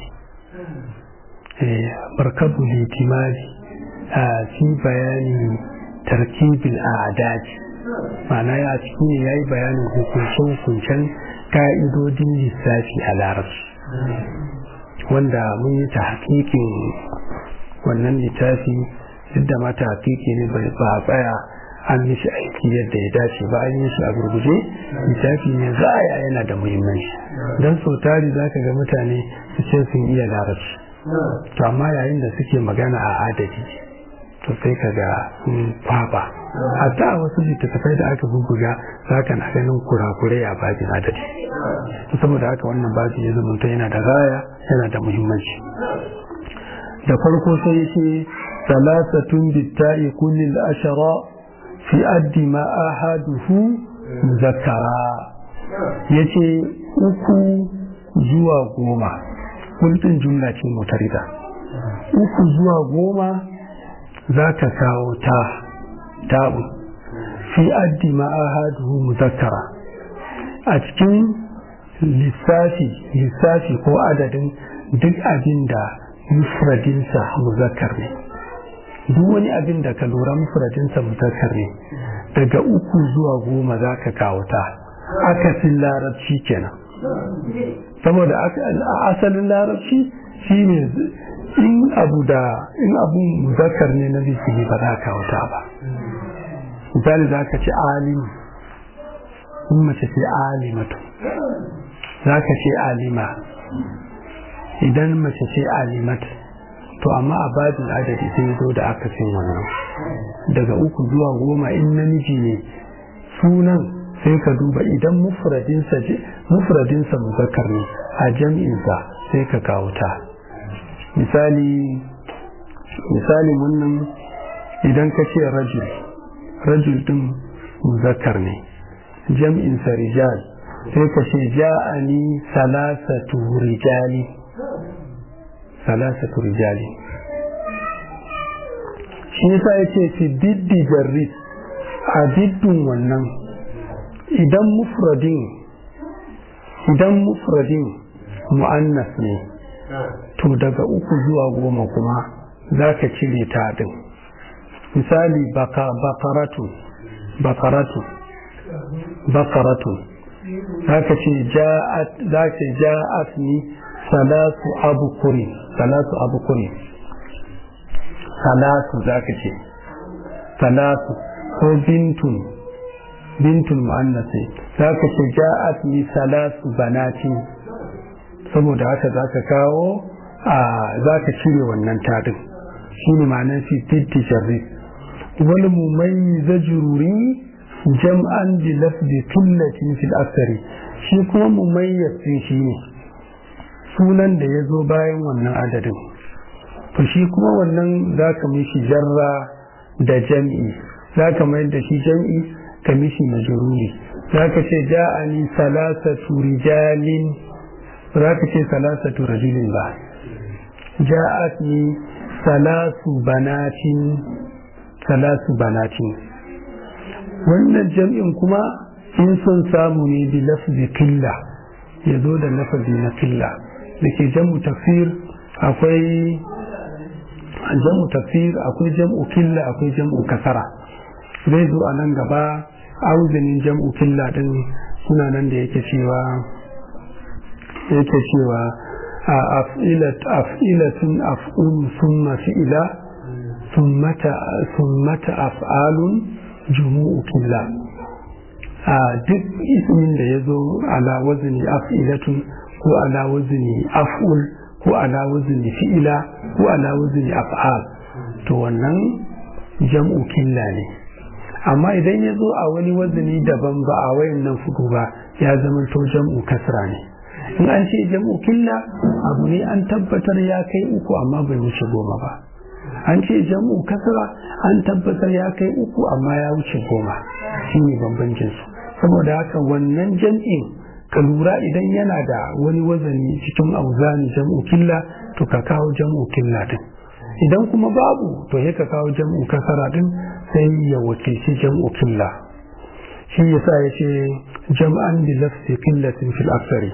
markabu li'itimadi a fi bayani tarkibin a'adaji ma'ana ya ciki ne ya yi bayanin hukuncen ka'idodin lissafi a larabci wanda mun yi ta hakikin wannan littafi duk da mata hakiki ne ba a tsaya an mishi aiki yadda ya dace ba an yi shi a gurguje littafi ne za a yana da muhimmanci don sau tari za ka ga mutane su ce sun iya larabci to amma yayin da suke magana a adadi to sai ka ga kwaba hatta a wasu littattafai da aka bubbuga za ka na ganin kurakurai a babin adadi saboda haka wannan babin ya zama yana da gaya yana da muhimmanci da farko sai yake salasatun bitta'i kullil ashara fi addi ma ahaduhu muzakkara ya ce uku zuwa goma kulɗin jumla ce mutarida uku zuwa goma za ka kawo ta ta'u fi addi ma'ahaduhu muzakkara a cikin lissafi lissafi ko adadin duk abin da mufradinsa muzakkar ne duk wani abin da ka lura mufradinsa muzakkar ne daga uku zuwa goma za ka kawo ta akasin larabci kenan saboda asalin larabci shine in abu da in abun muzakkar ne na zikiri ba za ka wuta ba misali za ka ce alimu in mace ce alimatu za ka ce alima idan mace ce alimat to amma a babin adadi sai zo da aka fin wannan daga uku zuwa goma in namiji ne sunan sai ka duba idan mufradinsa mufradinsa muzakkar ne a jam'insa sai ka kawo ta misali misali wannan idan ka ce rajul rajul din muzakkar ne jam'insa rijal sai ka ce ja'ani salasatu rijali salasatu rijali shi yasa yace fi diddi jarris a diddin wannan idan mufradin idan mufradin mu'annas ne to daga uku zuwa goma kuma za ka cire ta din misali bakaratu bakaratu bakaratu za ka ce ja'at ni salatu abukuri salatu abukuri salatu za ka ce salatu ko bintun bintun mu'annasi za ka ce ja'at ni salatu banati saboda haka za ka kawo a za ka cire wannan tadin shi ne ma'anar fi titti sharri wani mumai zajururi jam'an bi lafzi tullatin fil aksari shi kuma mumayyaz shi ne sunan da ya zo bayan wannan adadin to shi kuma wannan za ka mishi jarra da jam'i za ka mayar da shi jam'i ka mishi majruri za ka ce ja'ani salasatu rijalin za ka ce salasatu rajulin ba ja'atni salasu banatin salasu banatin wannan jam'in kuma in son samu ne bi lafzi killa ya zo da lafazi na killa da ke jam'u tafsir akwai jam'u tafsir akwai jam'u killa akwai jam'u kasara zai zo a nan gaba auzinin jam'u killa din suna nan da yake cewa yake cewa a af'ilatun af'un summa fi'ila summata af'alun jumu'u killa a duk ismin da ya zo ala wazni af'ilatun ko ala wazni af'ul ko ala wazni fi'ila ko ala wazni af'al to wannan jam'u killa ne amma idan ya zo a wani wazni daban ba a wayannan fudu ba ya zama to jam'u kasra ne in an ce jam'u killa abu ne an tabbatar ya kai uku amma bai wuce goma ba an ce jam'u kasra an tabbatar ya kai uku amma ya wuce goma shine bambancin su saboda haka wannan jam'in ka lura idan yana da wani wazani cikin auzani jam'u killa to ka kawo jam'u killa din idan kuma babu to ya ka kawo jam'u kasara din sai ya wakilci jam'u killa shi yasa ya ce jam'an bi lafsi killatin fil aksari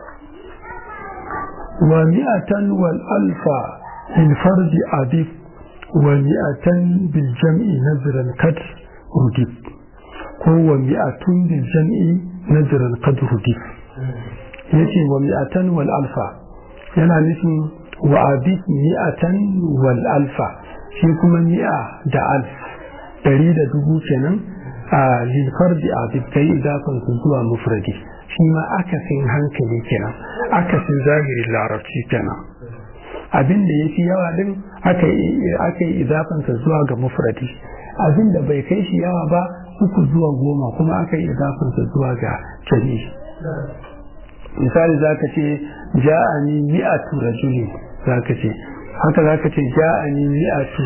wa mi'atan wal alfa lil fardi adif wa mi'atan bil jam'i nazran kat rudif ko wa mi'atun bil jam'i nazran qad rudif yace wa mi'atan wal alfa yana nufin wa abid mi'atan wal alfa shi kuma mi'a da alf dari da dubu kenan a lilfar da abid kai idafan su zuwa mufradi shi ma akasin hankali kenan akasin zahirin larabci kenan abin da ya fi yawa din aka yi idafansa zuwa ga mufradi abin da bai kai shi yawa ba uku zuwa goma kuma aka yi idafansa zuwa ga jami'i misali za ka ce ja'ani mi'atu rajuli za ka ce haka za ka ce ja'ani mi'atu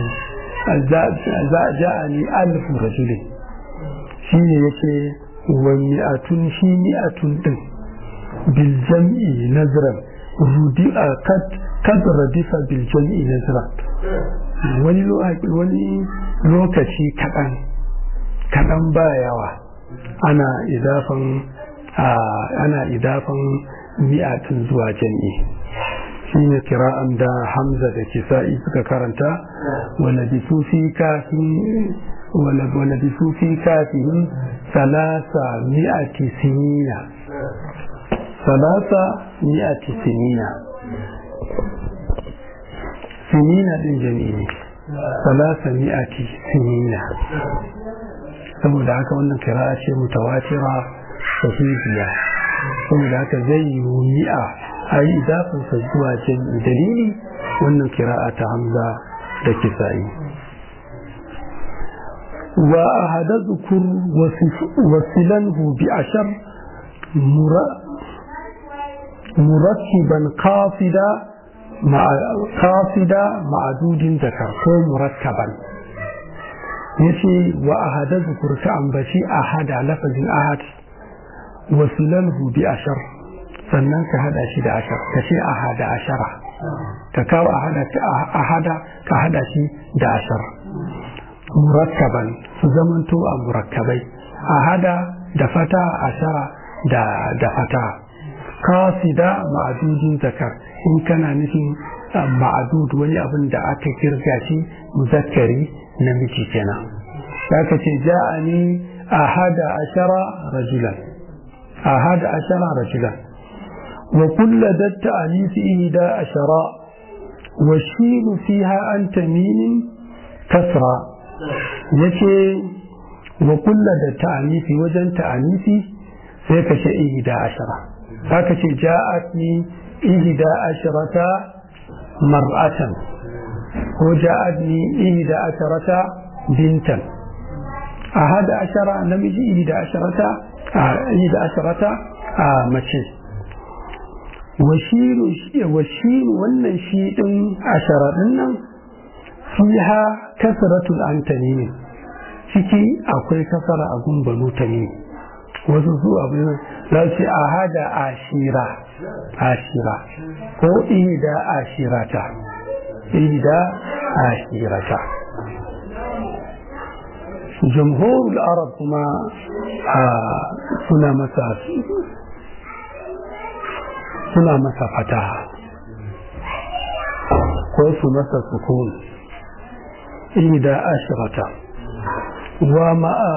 ja'ani alfu rajuli shi ne yake wa mi'atun shi mi'atun din biljam'i nazran rudi'a kad radifa biljam'i nazran wani wani lokaci kaɗan kaɗan ba yawa ana idafan ana idafan mi'atin zuwa jam'i shine kira'an da hamza da kisa'i suka karanta wala bisu fi kafin wala bisu fi kafin salasa mi'ati sinina salasa mi'ati sinina sinina din jami'i ne salasa mi'ati sinina saboda haka wannan kira'a ce mutawatira sahihiya saboda haka zai yi mi'a a yi idafinsa zuwa jami'i dalili wannan kira'a ta hamza da kisa'i wa a hada zukur wasilanhu bi ashar murattiban kafida kafida ma'adudin zakar ko murattaban yace wa a hada zukur ka ambaci a hada lafazin ahad wasilanhu bi ashar sannan ka hada shi da ashar ka ce a hada ashara ka kawo a hada ka hada shi da ashar murakkaban su zamanto a murakkabai a hada da fata ashara da da fata kasida ma'adudin zakar in kana nufin ma'adud wani abin da aka kirga shi muzakkari namiji kenan zaka ce ja'ani ahada ashara rajulan ahada ashara rajulan وكل ذا التأليف إهدى أشراء والشين فيها عن تميم كسرى يكي وكل ذا التأليف وجن تأليف سيكش إهدى عشرة هكذا جاءتني إهدى عشرة مرأة وجاءتني إهدى عشرة بنتا أحد عشرة نمجي إهدى عشرة إهدى عشرة مشي washin wannan shi ɗin a sharaɗin nan fiha kasratul antani ne ciki akwai kasara a gumbanu ta ne wasu su abin za su a hada ashira ashira ko ida ashirata ida ashirata jamhurul arab kuma suna masa suna masa fataha ko su masa sukun ida ashirata wa ma'a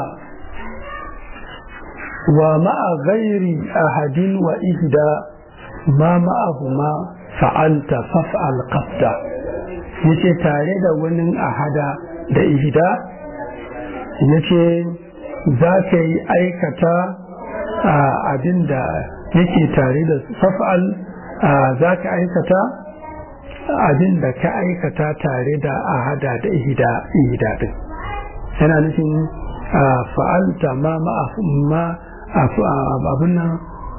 wa ma'a ghairi ahadin wa ihda ma ma'ahuma fa'alta faf'al qafda yace tare da wani ahada da ihda yace za ka yi aikata abin da yake tare da faf'al za ka aikata abin da ka aikata tare da ahada da ihda ihda din yana nufin fa'alta ma ma abin nan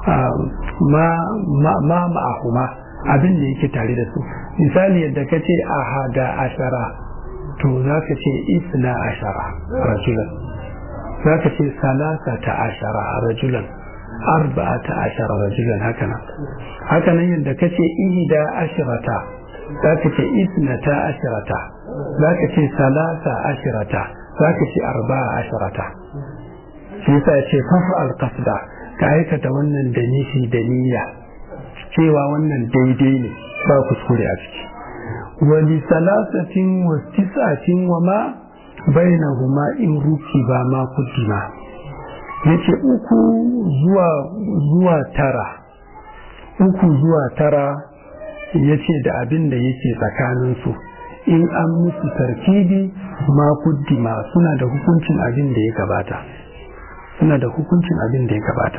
ma ma'ahuma abin da yake tare da su misali yadda ka ce ahada ashara to za ka ce isna ashara rajulan za ka ce salasata ashara rajulan arba'ata ashara rajulan haka nan haka nan yadda ka ce ihda ashirata za ka ce isnata ashirata za ka ce salasa ashirata za ka ce arba'a ashirata shi yasa ya ce fafa alqasda ka aikata wannan da nishi da niyya cewa wannan daidai ne ba kuskure a ciki wali salasatin wa tis'atin wa ma bainahuma in ruki ba ma kuddima yace uku zuwa zuwa tara uku zuwa tara yace da abin da yake tsakanin su in an musu tarkibi ma kuddima suna da hukuncin abin da ya gabata suna da hukuncin abin da ya gabata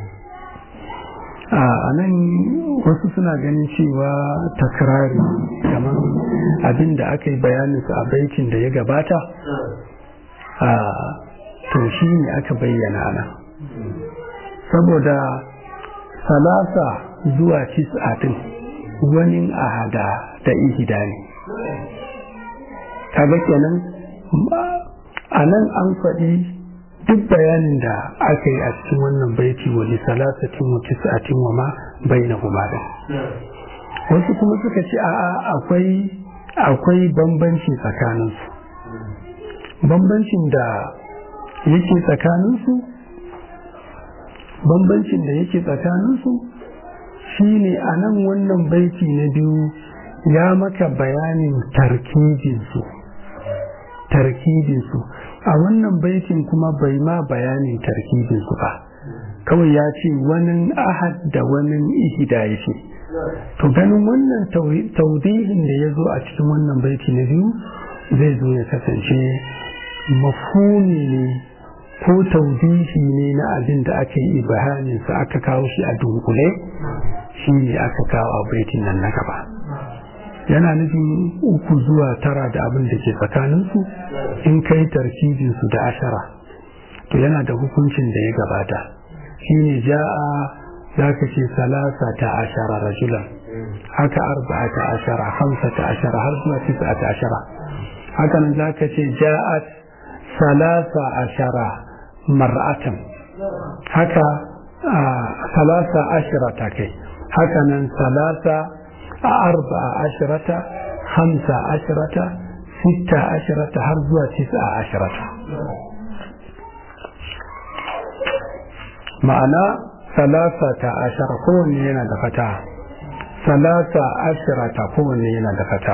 a nan wasu suna ganin cewa takrari kamar abin da aka yi bayaninsu a baitin da ya gabata to shi ne aka bayyana nan saboda salasa zuwa tis'atin wani ahada da ihida ne kaga kenan a nan an faɗi duk bayanin da aka yi a cikin wannan baiti wani salasatin wa tis'atin wa ma bainahuma da wasu kuma suka ce a'a akwai akwai bambanci tsakaninsu bambancin da yake tsakaninsu bambancin da yake tsakaninsu shine a nan wannan baiti na biyu ya maka bayanin tarkibinsu tarkibinsu a wannan baitin kuma bai ma bayanin tarkibinsu ba kawai ya ce wani ahad da wani ihida ya ce to ganin wannan taudihin da ya zo a cikin wannan baiti na biyu zai zo ya kasance mafuni ne ko taudihi ne na abin da aka yi ibahaninsa aka kawo shi a dunkule shi ne aka kawo a baitin nan na gaba yana nufin uku zuwa tara da abin da ke tsakaninsu in kai tarkibinsu da ashara to yana da hukuncin da ya gabata shi ne ja'a za ka ce salasa ta ashara rajulan haka arba'a ta ashara hamsa ta ashara har zuwa tisa ta ashara haka nan za ka ce ja'at salasa ashara mar'atan haka salasa ashara ta kai haka nan salasa أربع عشرة خمسة عشرة ستة عشرة هرزوة تسعة عشرة معنى ثلاثة عشرة كون ينا دفتا ثلاثة عشرة كون ينا دفتا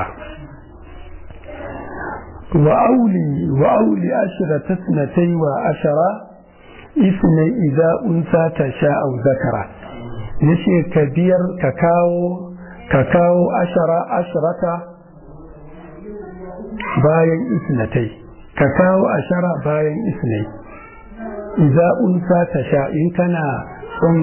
وأولي وأولي عشرة اثنتي وعشرة اثني إذا أنثى تشاء أو ذكر يشي كبير كاكاو ka kawo ashara ashirata bayan isnatai ka kawo ashara bayan isnai iza unsa ta sha in kana son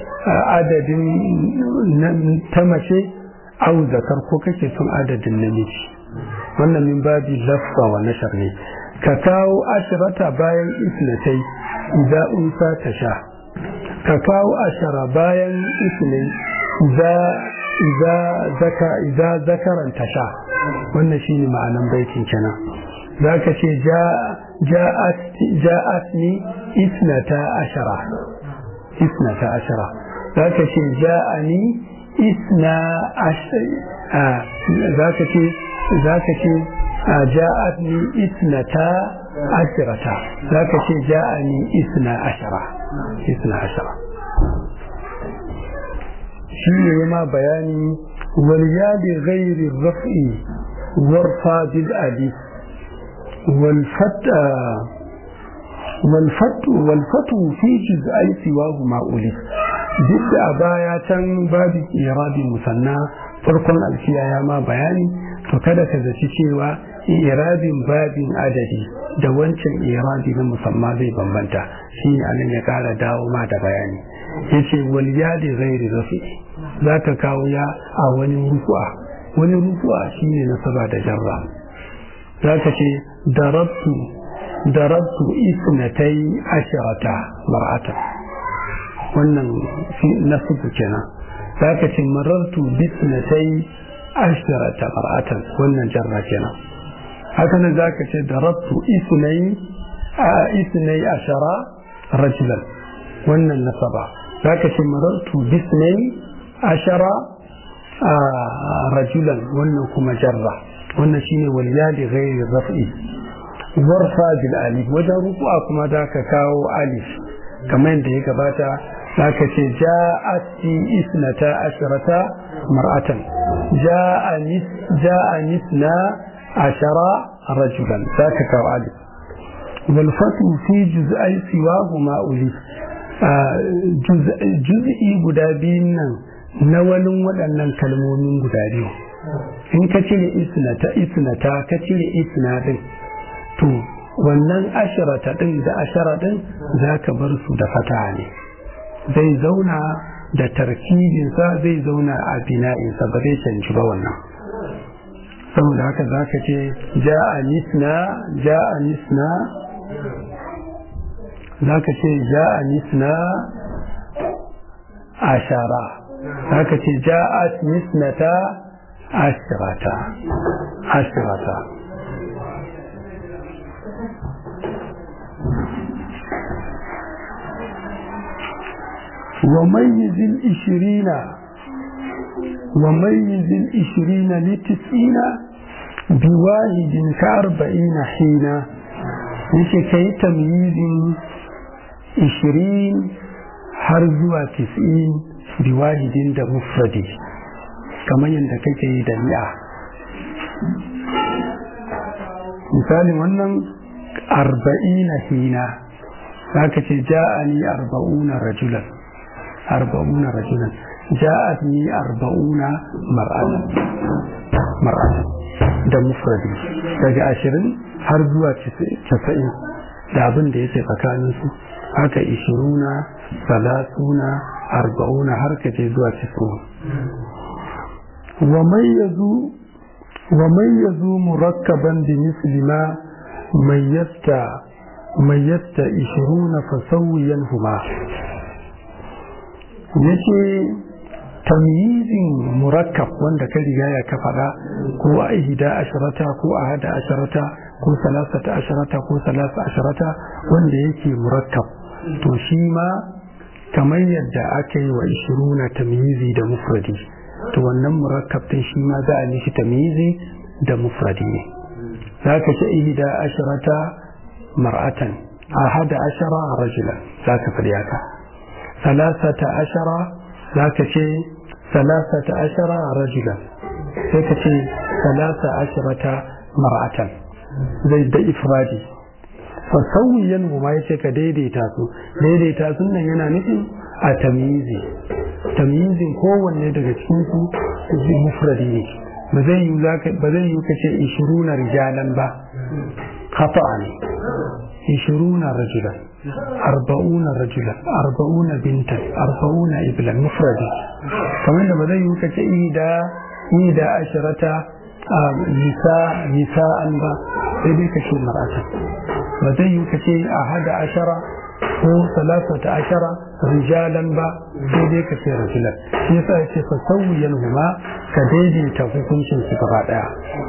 adadin ta mace au zakar ko kake son adadin namiji wannan min babi lafza wa nashar ne ka kawo ashirata bayan isnatai iza unsa ta sha ka kawo ashara bayan isnai iza iza zaka iza zakaran tasha wannan shine ma'anan baitin kenan zaka ce ja'at ja'at ni isnata ashara isnata ashara zaka ce ja'ani isna ashara zaka ce zaka ce ja'at ni isnata ashirata zaka ce ja'ani isna ashara isna ashara shi ne ma bayani waliyadi ghairi raf'i warfa bil alif والفتى والفتو والفتو في جزئي سواه ما أولف duk da a baya can babu irabi musanna farkon alfiya ya ma bayani to kada ka zaci cewa irabin babin adadi da wancan irabi na musamma zai bambanta shi ne anan ya kara dawo ma da bayani yace wal yadi ghairi rafi zaka kawo ya a wani rufu'a wani rufu'a shine nasaba da jarra zaka ce darabtu darabtu isnatai asharata mar'ata wannan nasubu kenan zaka ce marartu bisnatai asharata mar'atan wannan jarra kenan haka nan zaka ce darabtu isnai a isnai ashara rajulan wannan nasaba zaka ce marartu bisnai ashara rajulan wannan kuma jarra wannan shine waliyali ghairi raf'i warfa bil alif wajen ruku'a kuma da ka kawo alif kamar yadda ya gabata zaka ce ja'ati isnata asharata mar'atan ja'anis ja'anisna ashara rajulan zaka kawo alif wal fatu fi juz'ai siwahuma ulif juz'i guda biyun nan na wani waɗannan kalmomin guda biyu in ka cire isnata isnata ka cire isna din to wannan ashirata din da ashara din za ka bar su da fata ne zai zauna da tarkibinsa zai zauna a bina'insa ba zai canji ba wannan saboda haka za ka ce ja'a nisna ja'a nisna za ka ce ja'a nisna ashara za ka ce ja'at nisnata ashirata ashirata وميز العشرين وميز العشرين لتسعين بواحد كأربعين حين yake kai tamyizin ishirin har zuwa tis'in biwahidin da mufradi kamar yadda kake yi da mi'a misalin wannan arba'ina hina za ka ce ja'ani arba'una rajulan arba'una rajulan ja'ani arba'una mar'atan mar'atan da mufradi daga ashirin har zuwa casa'in da abin da yake tsakanin su haka ishiruna salasuna arba'una har ka je zuwa casa'in wa mayyazu wa mayyazu murakkaban bi misli ma mayyasta mayyasta ishiruna fasawiyan huma yace tamyizin murakkab wanda ka riga ya ka faɗa ko a ihda asharata ko a hada asharata ko salasata asharata ko salasa asharata wanda yake murakkab to shi ma kamar yadda aka yi wa ishiruna tamyizi da mufradi to wannan murakkab din shi ma za a mishi tamyizi da mufradi ne za ka ce ihda asharata mar'atan a hada ashara rajulan za ka faɗi haka salasata ashara za ka ce salasata ashara rajulan sai ka ce salasa asharata mar'atan zai da ifradi fasawiyan ma yace ka daidaita su daidaita sun nan yana nufin a tamyizi tamyizin kowanne daga cikin su mufradi ne ba zai yi ba zai yi kace 20 rijalan ba khata ne 20 rajulan أربعون رجلا أربعون بنتا أربعون إبلا مفردي كمان لما ذا يوكا إيدا إيدا عشرة نساء نساء با سيدي كشي مرأة وذا يوكا أحد عشرة ko salasata ashara rijalan ba sai dai ka ce rajulan shi yasa yace fa sawiyan huma ka daidaita hukuncin su gaba daya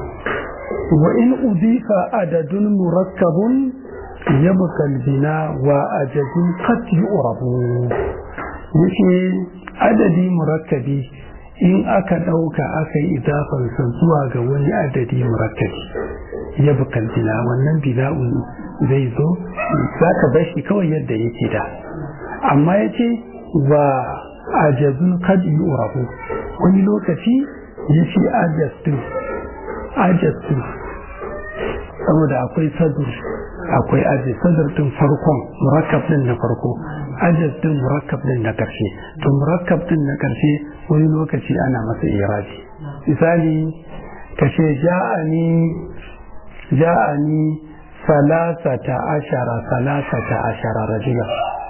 wa in udifa adadun murakkabun yabqa albina wa ajadun qad yu'rabu yace adadi murakkabi in aka dauka aka yi idafar sa zuwa ga wani adadi murakkabi yabqa albina wannan bina'un zai zo za ka bar shi kawai yadda yake da amma ya ce wa ajazun kad yu'rafu wani lokaci ya ce ajastin ajastin saboda akwai sadur akwai aji sadar din farkon murakkab din na farko ajas din murakkab din na karshe to murakkab din na karshe wani lokaci ana masa irabi misali kashe ja'ani ja'ani salasata ashara salasata ashara rajula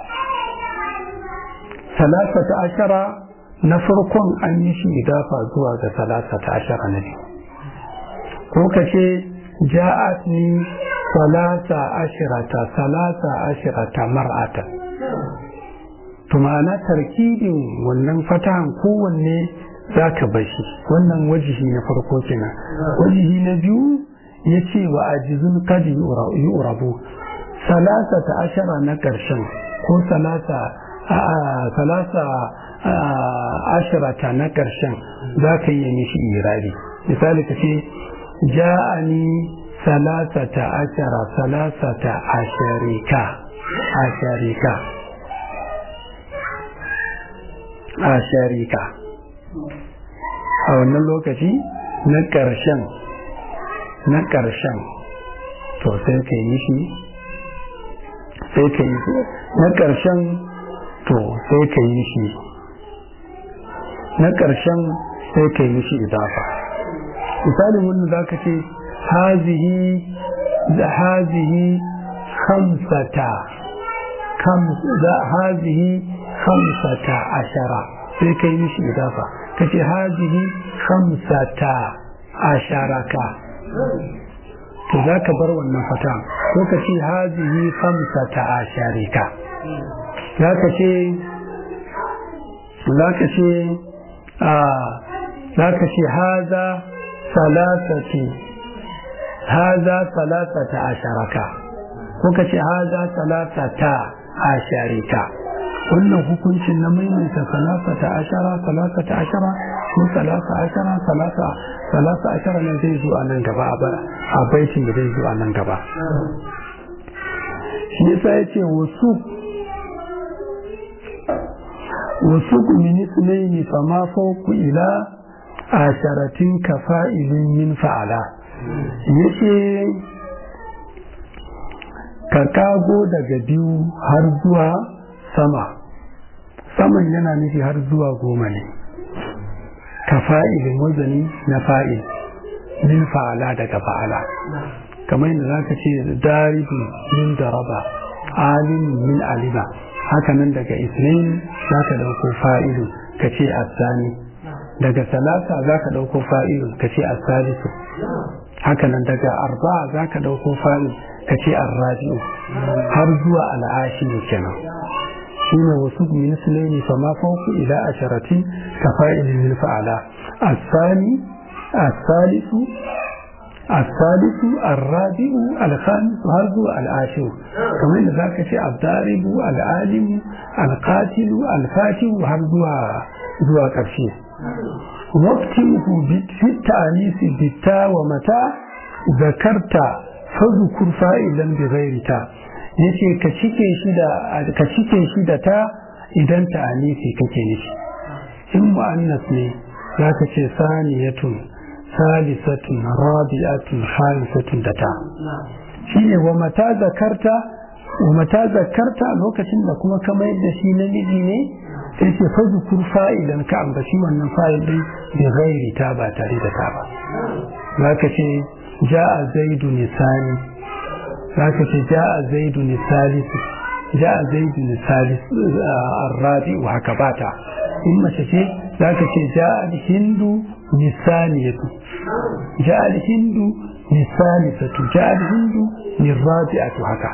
salasata ashara na farkon an yi shi idafa zuwa ga salasata ashara na biyu ko ka ce ja'at ni salasa ashirata salasa ashirata mar'ata to ma'ana tarkibin wannan fatahan kowanne za ka bashi wannan wajihi na farko kenan wajihi na biyu ya ce wa ajizun kadi yi urabu salasa ta ashara na ƙarshen ko salasa ashirata na ƙarshen za ka yi mishi irari misali ka ce ja'ani salasa ta ashara salasa ta asharika asharika asharika a wannan lokaci na ƙarshen na ƙarshen to sai ka yi shi sai ka yi na ƙarshen to sai ka yi shi na ƙarshen sai ka yi shi idafa misalin wannan za ka ce hazihi da hazihi khamsata hazihi khamsata ashara sai ka yi shi idafa ka ce hazihi khamsata asharaka to za ka bar wannan fata ko ka ce hazihi khamsata asharika za ka ce za ka ce za ka ce haza salasati haza salasata asharaka ko ka ce haza salasata asharika wannan hukuncin na maimaita salasata ashara salasata ashara ko salasa ashara salasa salasa ashara ne zai zo a nan gaba a baitin da zai zo a nan gaba shi yasa ya ce wasu wasu min sunaini fa ma fawku ila asharatin kafa'ilin min fa'ala yace ka kago daga biyu har zuwa sama saman yana nufi har zuwa goma ne ka fa'ilin wazani na fa'il min fa'ala daga fa'ala kamar yadda za ka ce daribu min daraba alim min alima haka nan daga isnin za ka ɗauko fa'ilu ka ce asani daga salasa za ka ɗauko fa'ilu ka ce asalisu haka nan daga arba za ka ɗauko fa'ilu ka ce arrabi'u har zuwa al'ashi kenan shine wasu min sulaini fa ma fawqa ila asharatin ka fa'ilin min fa'ala asani asalisu الثالث الرابع الخامس هرزو العاشر كمان ذاك شيء الضارب العالم القاتل الفاتح هرزو زوا كرشي واكتمه في التأنيس بالتاء ومتى ذكرت فذكر فائلا بغير تاء yace ka cike shi da ka cike shi da ta idan ta anisi kake nufi in mu'annas ne zaka ce saniyatun salisatun rabi'atun khamisatun da ta shine wa mata zakarta wa mata zakarta lokacin da kuma ka mayar da shi namiji ne sai ce fa zukur fa'ilan ka ambaci wannan fa'il din bi ghairi ta ba tare da ta ba zaka ce ja'a zaidu nisani zaka ce ja'a zaidu nisalisu ja'a zaidu nisalis arrabi'u haka bata in mace ce zaka ce ja'a hindu nisaniyatu ja'a hindu nisalisatu ja'a hindu nirabi'atu haka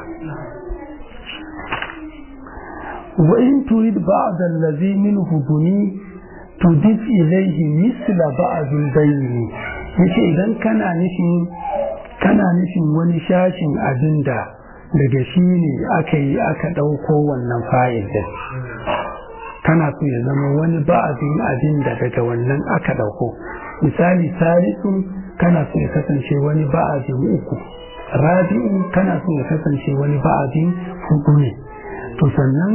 وإن تريد بعض الذي منه بني تضيف إليه مثل بعض البين yace idan kana nufin kana nufin wani shashin abin da daga shi ne aka yi aka ɗauko wannan fa'il din kana so ya zama wani ba'azin abin da daga wannan aka ɗauko misali salisun kana so ya kasance wani ba'azin uku rabi'u kana so ya kasance wani ba'azin hudu ne to sannan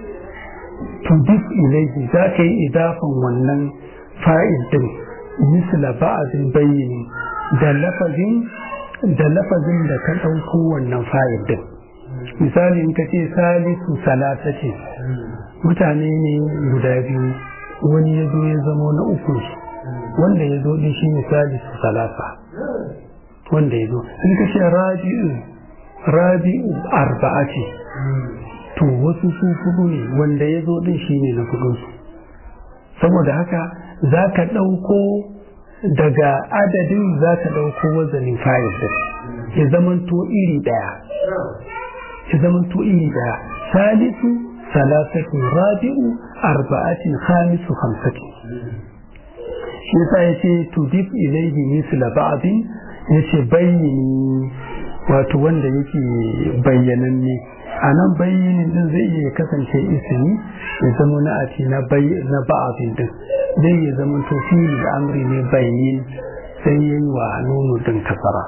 tudif ilaihi za ka yi idafan wannan fa'il din misla ba'azin bayyini da lafazin da lafazin da ka ɗauko wannan fa'il din misali in ka ce salisu salasa ce mutane ne guda biyu wani ya zo ya zamo na uku wanda ya zo din shi ne salisu salasa wanda ya zo in ka ce rabi'u rabi'u arba'a ce to wasu su fudu ne wanda ya zo din shine na fudunsu saboda haka za ka ɗauko daga adadin za ka ɗauko wazanin fayil din ya zamanto iri ɗaya ya zamanto iri ɗaya salisu salasatu rabi'u arba'atin khamisu hamsati shi yasa ya ce tudif ilaihi misla ba'din ya ce bayyini wato wanda yake bayyananne a nan bayyinin din zai iya kasance isini ya zama na ati na na ba'abin din zai iya zama to fili da amri ne bayyin sai yi wa nunu din kasara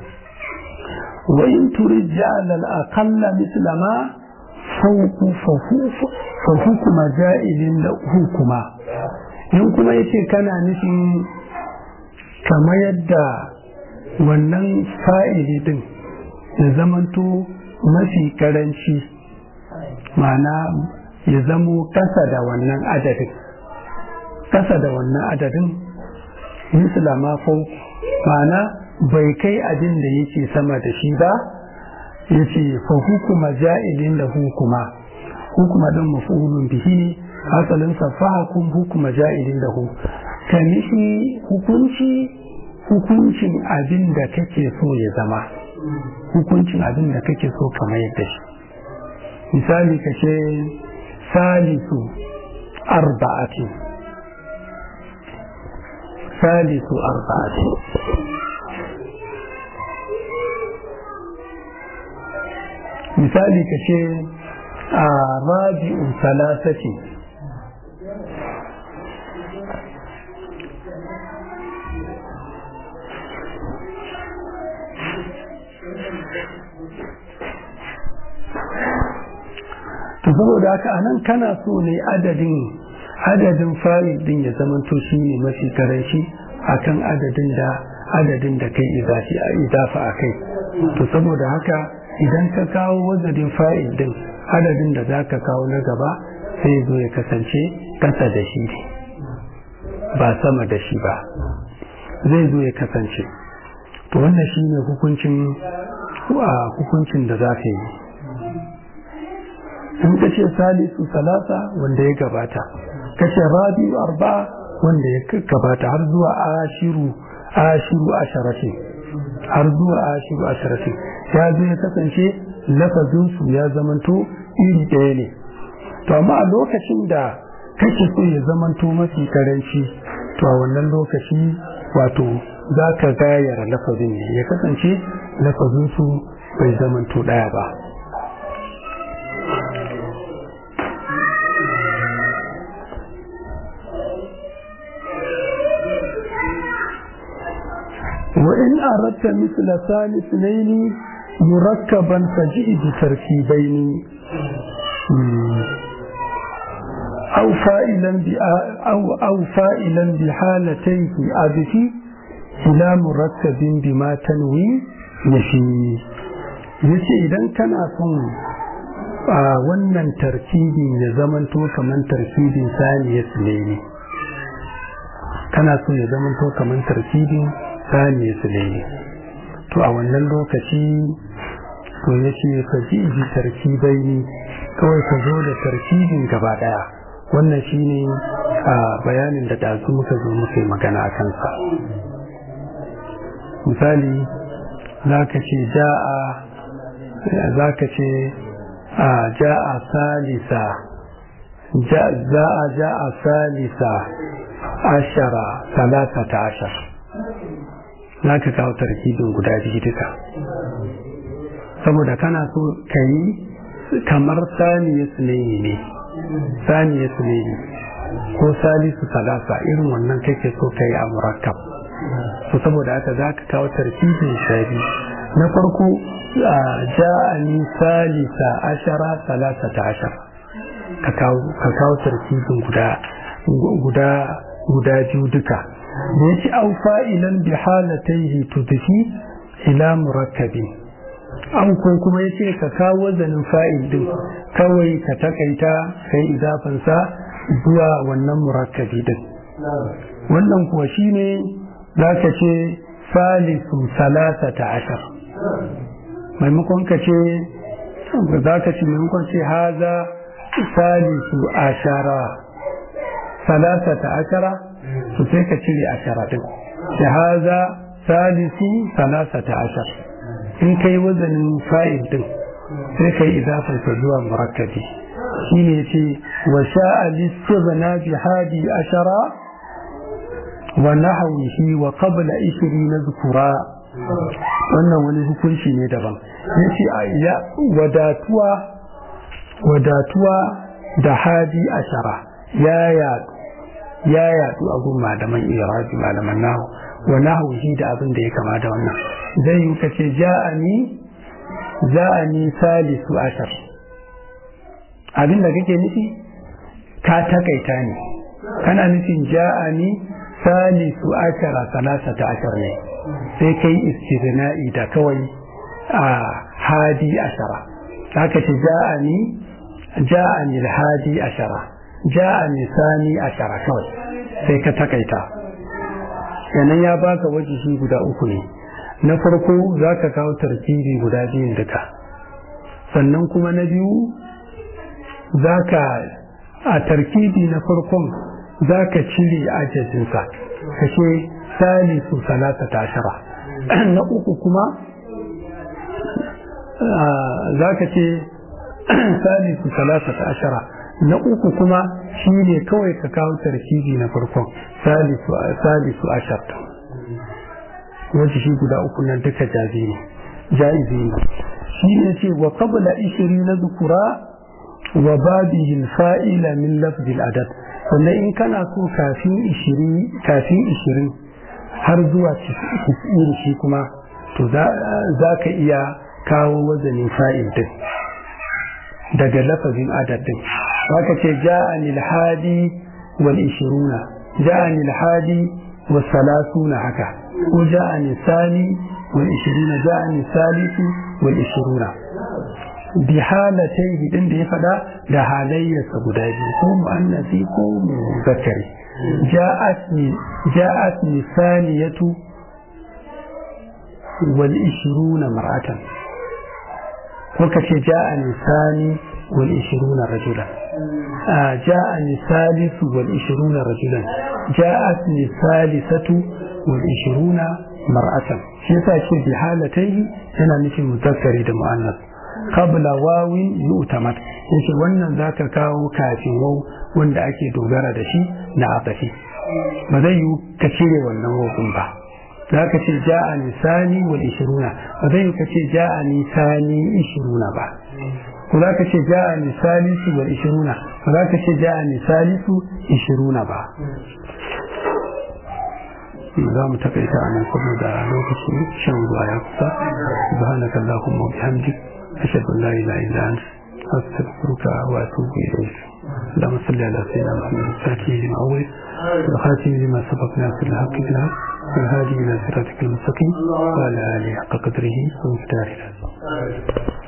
wa in turid ja'al al aqalla misla ma fawqu fa hukuma ja'ilin da hukuma in kuma yace kana nufin kamar yadda wannan fa'ili din ya zamanto mafi karanci mana ya zamo kasa da wannan adadin kasa da wannan adadin misla ma mana bai kai abin da yake sama da shi ba ya ce fa hukuma ja'ilin da hukuma hukuma din mafulun bihi ne asalin sa fa hukum hukuma ja'ilin da hu ka nishi hukunci hukuncin abin da kake so ya zama hukuncin abin da kake so kamar yadda shi misali ka ce salisu arba'ati salisu arba'ati misali ka ce a rabi'u salasati to saboda haka anan kana so ne adadin adadin fa'il din ya zamanto shi ne mafi karanci akan adadin da adadin da kai izafa a kai to saboda haka idan ka kawo wazadin fa'il din adadin da za ka kawo na gaba sai zo ya kasance kasa da shi ne ba sama da shi ba zai zo ya kasance to wannan shi ne hukuncin hukuncin da za ka yi in ka ce salisu salasa wanda ya gabata ka ce rabi'u arba wanda ya gabata har zuwa ashiru ashiru asharatin har zuwa ashiru asharatin ya zo ya kasance lafazinsu ya zamanto iri ɗaya ne to amma a lokacin da kake so ya zamanto mafi karanci to a wannan lokaci wato za ka gayara lafazin ne ya kasance lafazinsu bai zamanto ɗaya ba وإن أردت مثل ثاني اثنين مركبا فجئ بتركيبين أو فائلا أو أو فائلا بحالتيه أبتي إلى مركب بما تنوي نفي yace idan kana son a wannan tarkibin ya zamanto kamar tarkibin saniyar ne kana so ya zamanto kamar tarkibin saniya su ne to a wannan lokaci to ya ce ka ji ji tarkibai ne kawai ka zo da tarkibin gaba daya wannan shine a bayanin da ɗazu muka zo muka yi magana a kansa misali za ka ce ja'a za ka ce a ja'a salisa za'a ja'a salisa ashara talata ta ashara za ka kawo tarkibin guda biyu duka saboda kana so ka yi kamar saniya sunayi ne saniya sunayi ko salisu salasa irin wannan kake so ka yi a murakkab so saboda haka za ka kawo tarkibin shari na farko ja'ani salisa ashara salasa ta ashara ka kawo tarkibin guda guda guda biyu duka da yake au fa'ilan bi halataihi tudfi ila murakkabin an ko kuma yace ka kawo wazanin fa'il din kawai ka takaita kai idafan sa zuwa wannan murakkabi din wannan kuwa shine zaka ce salisu salasata ashar maimakon ka ce zaka ce maimakon ce haza salisu ashara salasata ashara to sai ka cire ashara din da haza salisu salasata ashar in kai wazanin fa'il din sai kai idafar ta zuwa murakkabi shine yace wa sha'a listighna bi hadi ashara wa nahwihi wa qabla 20 zukura wannan wani hukunci ne daban yace ya wadatuwa wadatuwa da hadi ashara ya yadu ya yadu a gun malaman irabi malaman nahu wa nahwihi da abin da ya kama da wannan zai yi kace ja'ani ja'ani salisu ashar abin da kake nufi ka takaita ne kana nufin ja'ani salisu ashara salasata ashar ne sai kai istirna'i da kawai a hadi ashara haka ce ja'ani ja'ani hadi ashara ja'ani sani ashara kawai sai ka takaita yanan ya baka wajihi guda uku ne na farko za ka kawo tarkibi guda biyun duka sannan kuma na biyu za ka a tarkibi na farkon za ka cire ajajinsa ka ce salisu salata tashara na uku kuma za ka ce salisu salata tashara na uku kuma shi ne kawai ka kawo tarkibi na farkon salisu ashar wacce shi guda uku nan duka jazi ne jaizi ne shi ne ce wa qabla ishiri na zukura wa babihin fa'ila min lafzil adad sannan in kana so kafin ishirin kafin ishirin har zuwa cikin shi kuma to za ka iya kawo wazanin fa'il din daga lafazin adad din haka ce ja'ani al-hadi wal ishiruna ja'ani al-hadi wa salasuna haka ko ja'ani sani wal ishiruna ja'ani salisu wal ishiruna bi halatai din da ya fada da halayyarsa guda biyu ko mu'annasi ko muzakkari ja'atni ja'atni saniyatu wal ishiruna mar'atan ko kace ja'ani sani wal ishiruna rajulan ja'ani salisu wal ishiruna rajulan ja'atni salisatu wal ishiruna mar'atan shi yasa ce bi halatai yana nufin muzakkari da mu'annas qabla wawin yu'tamad yace wannan zaka kawo kafin waw wanda ake dogara da shi na atafi ba zai yi ka cire wannan wawun ba zaka ce ja'a nisani wal ishiruna ba zai yi ka ce ja'a nisani ishiruna ba ko zaka ce ja'a nisalisu wal ishiruna ba zaka ce ja'a nisalisu ishiruna ba za mu takaita a nan saboda lokacin shan ruwa ya kusa subhanaka allahumma wa bihamdik ashhadu an la ilaha illa anta astaghfiruka wa atubu ilayk اللهم صل على سيدنا محمد الفاتح لما أول والخاتم لما سبق ناصر الحق بالحق والهادي إلى صراطك المستقيم وعلى آله حق قدره ومقداره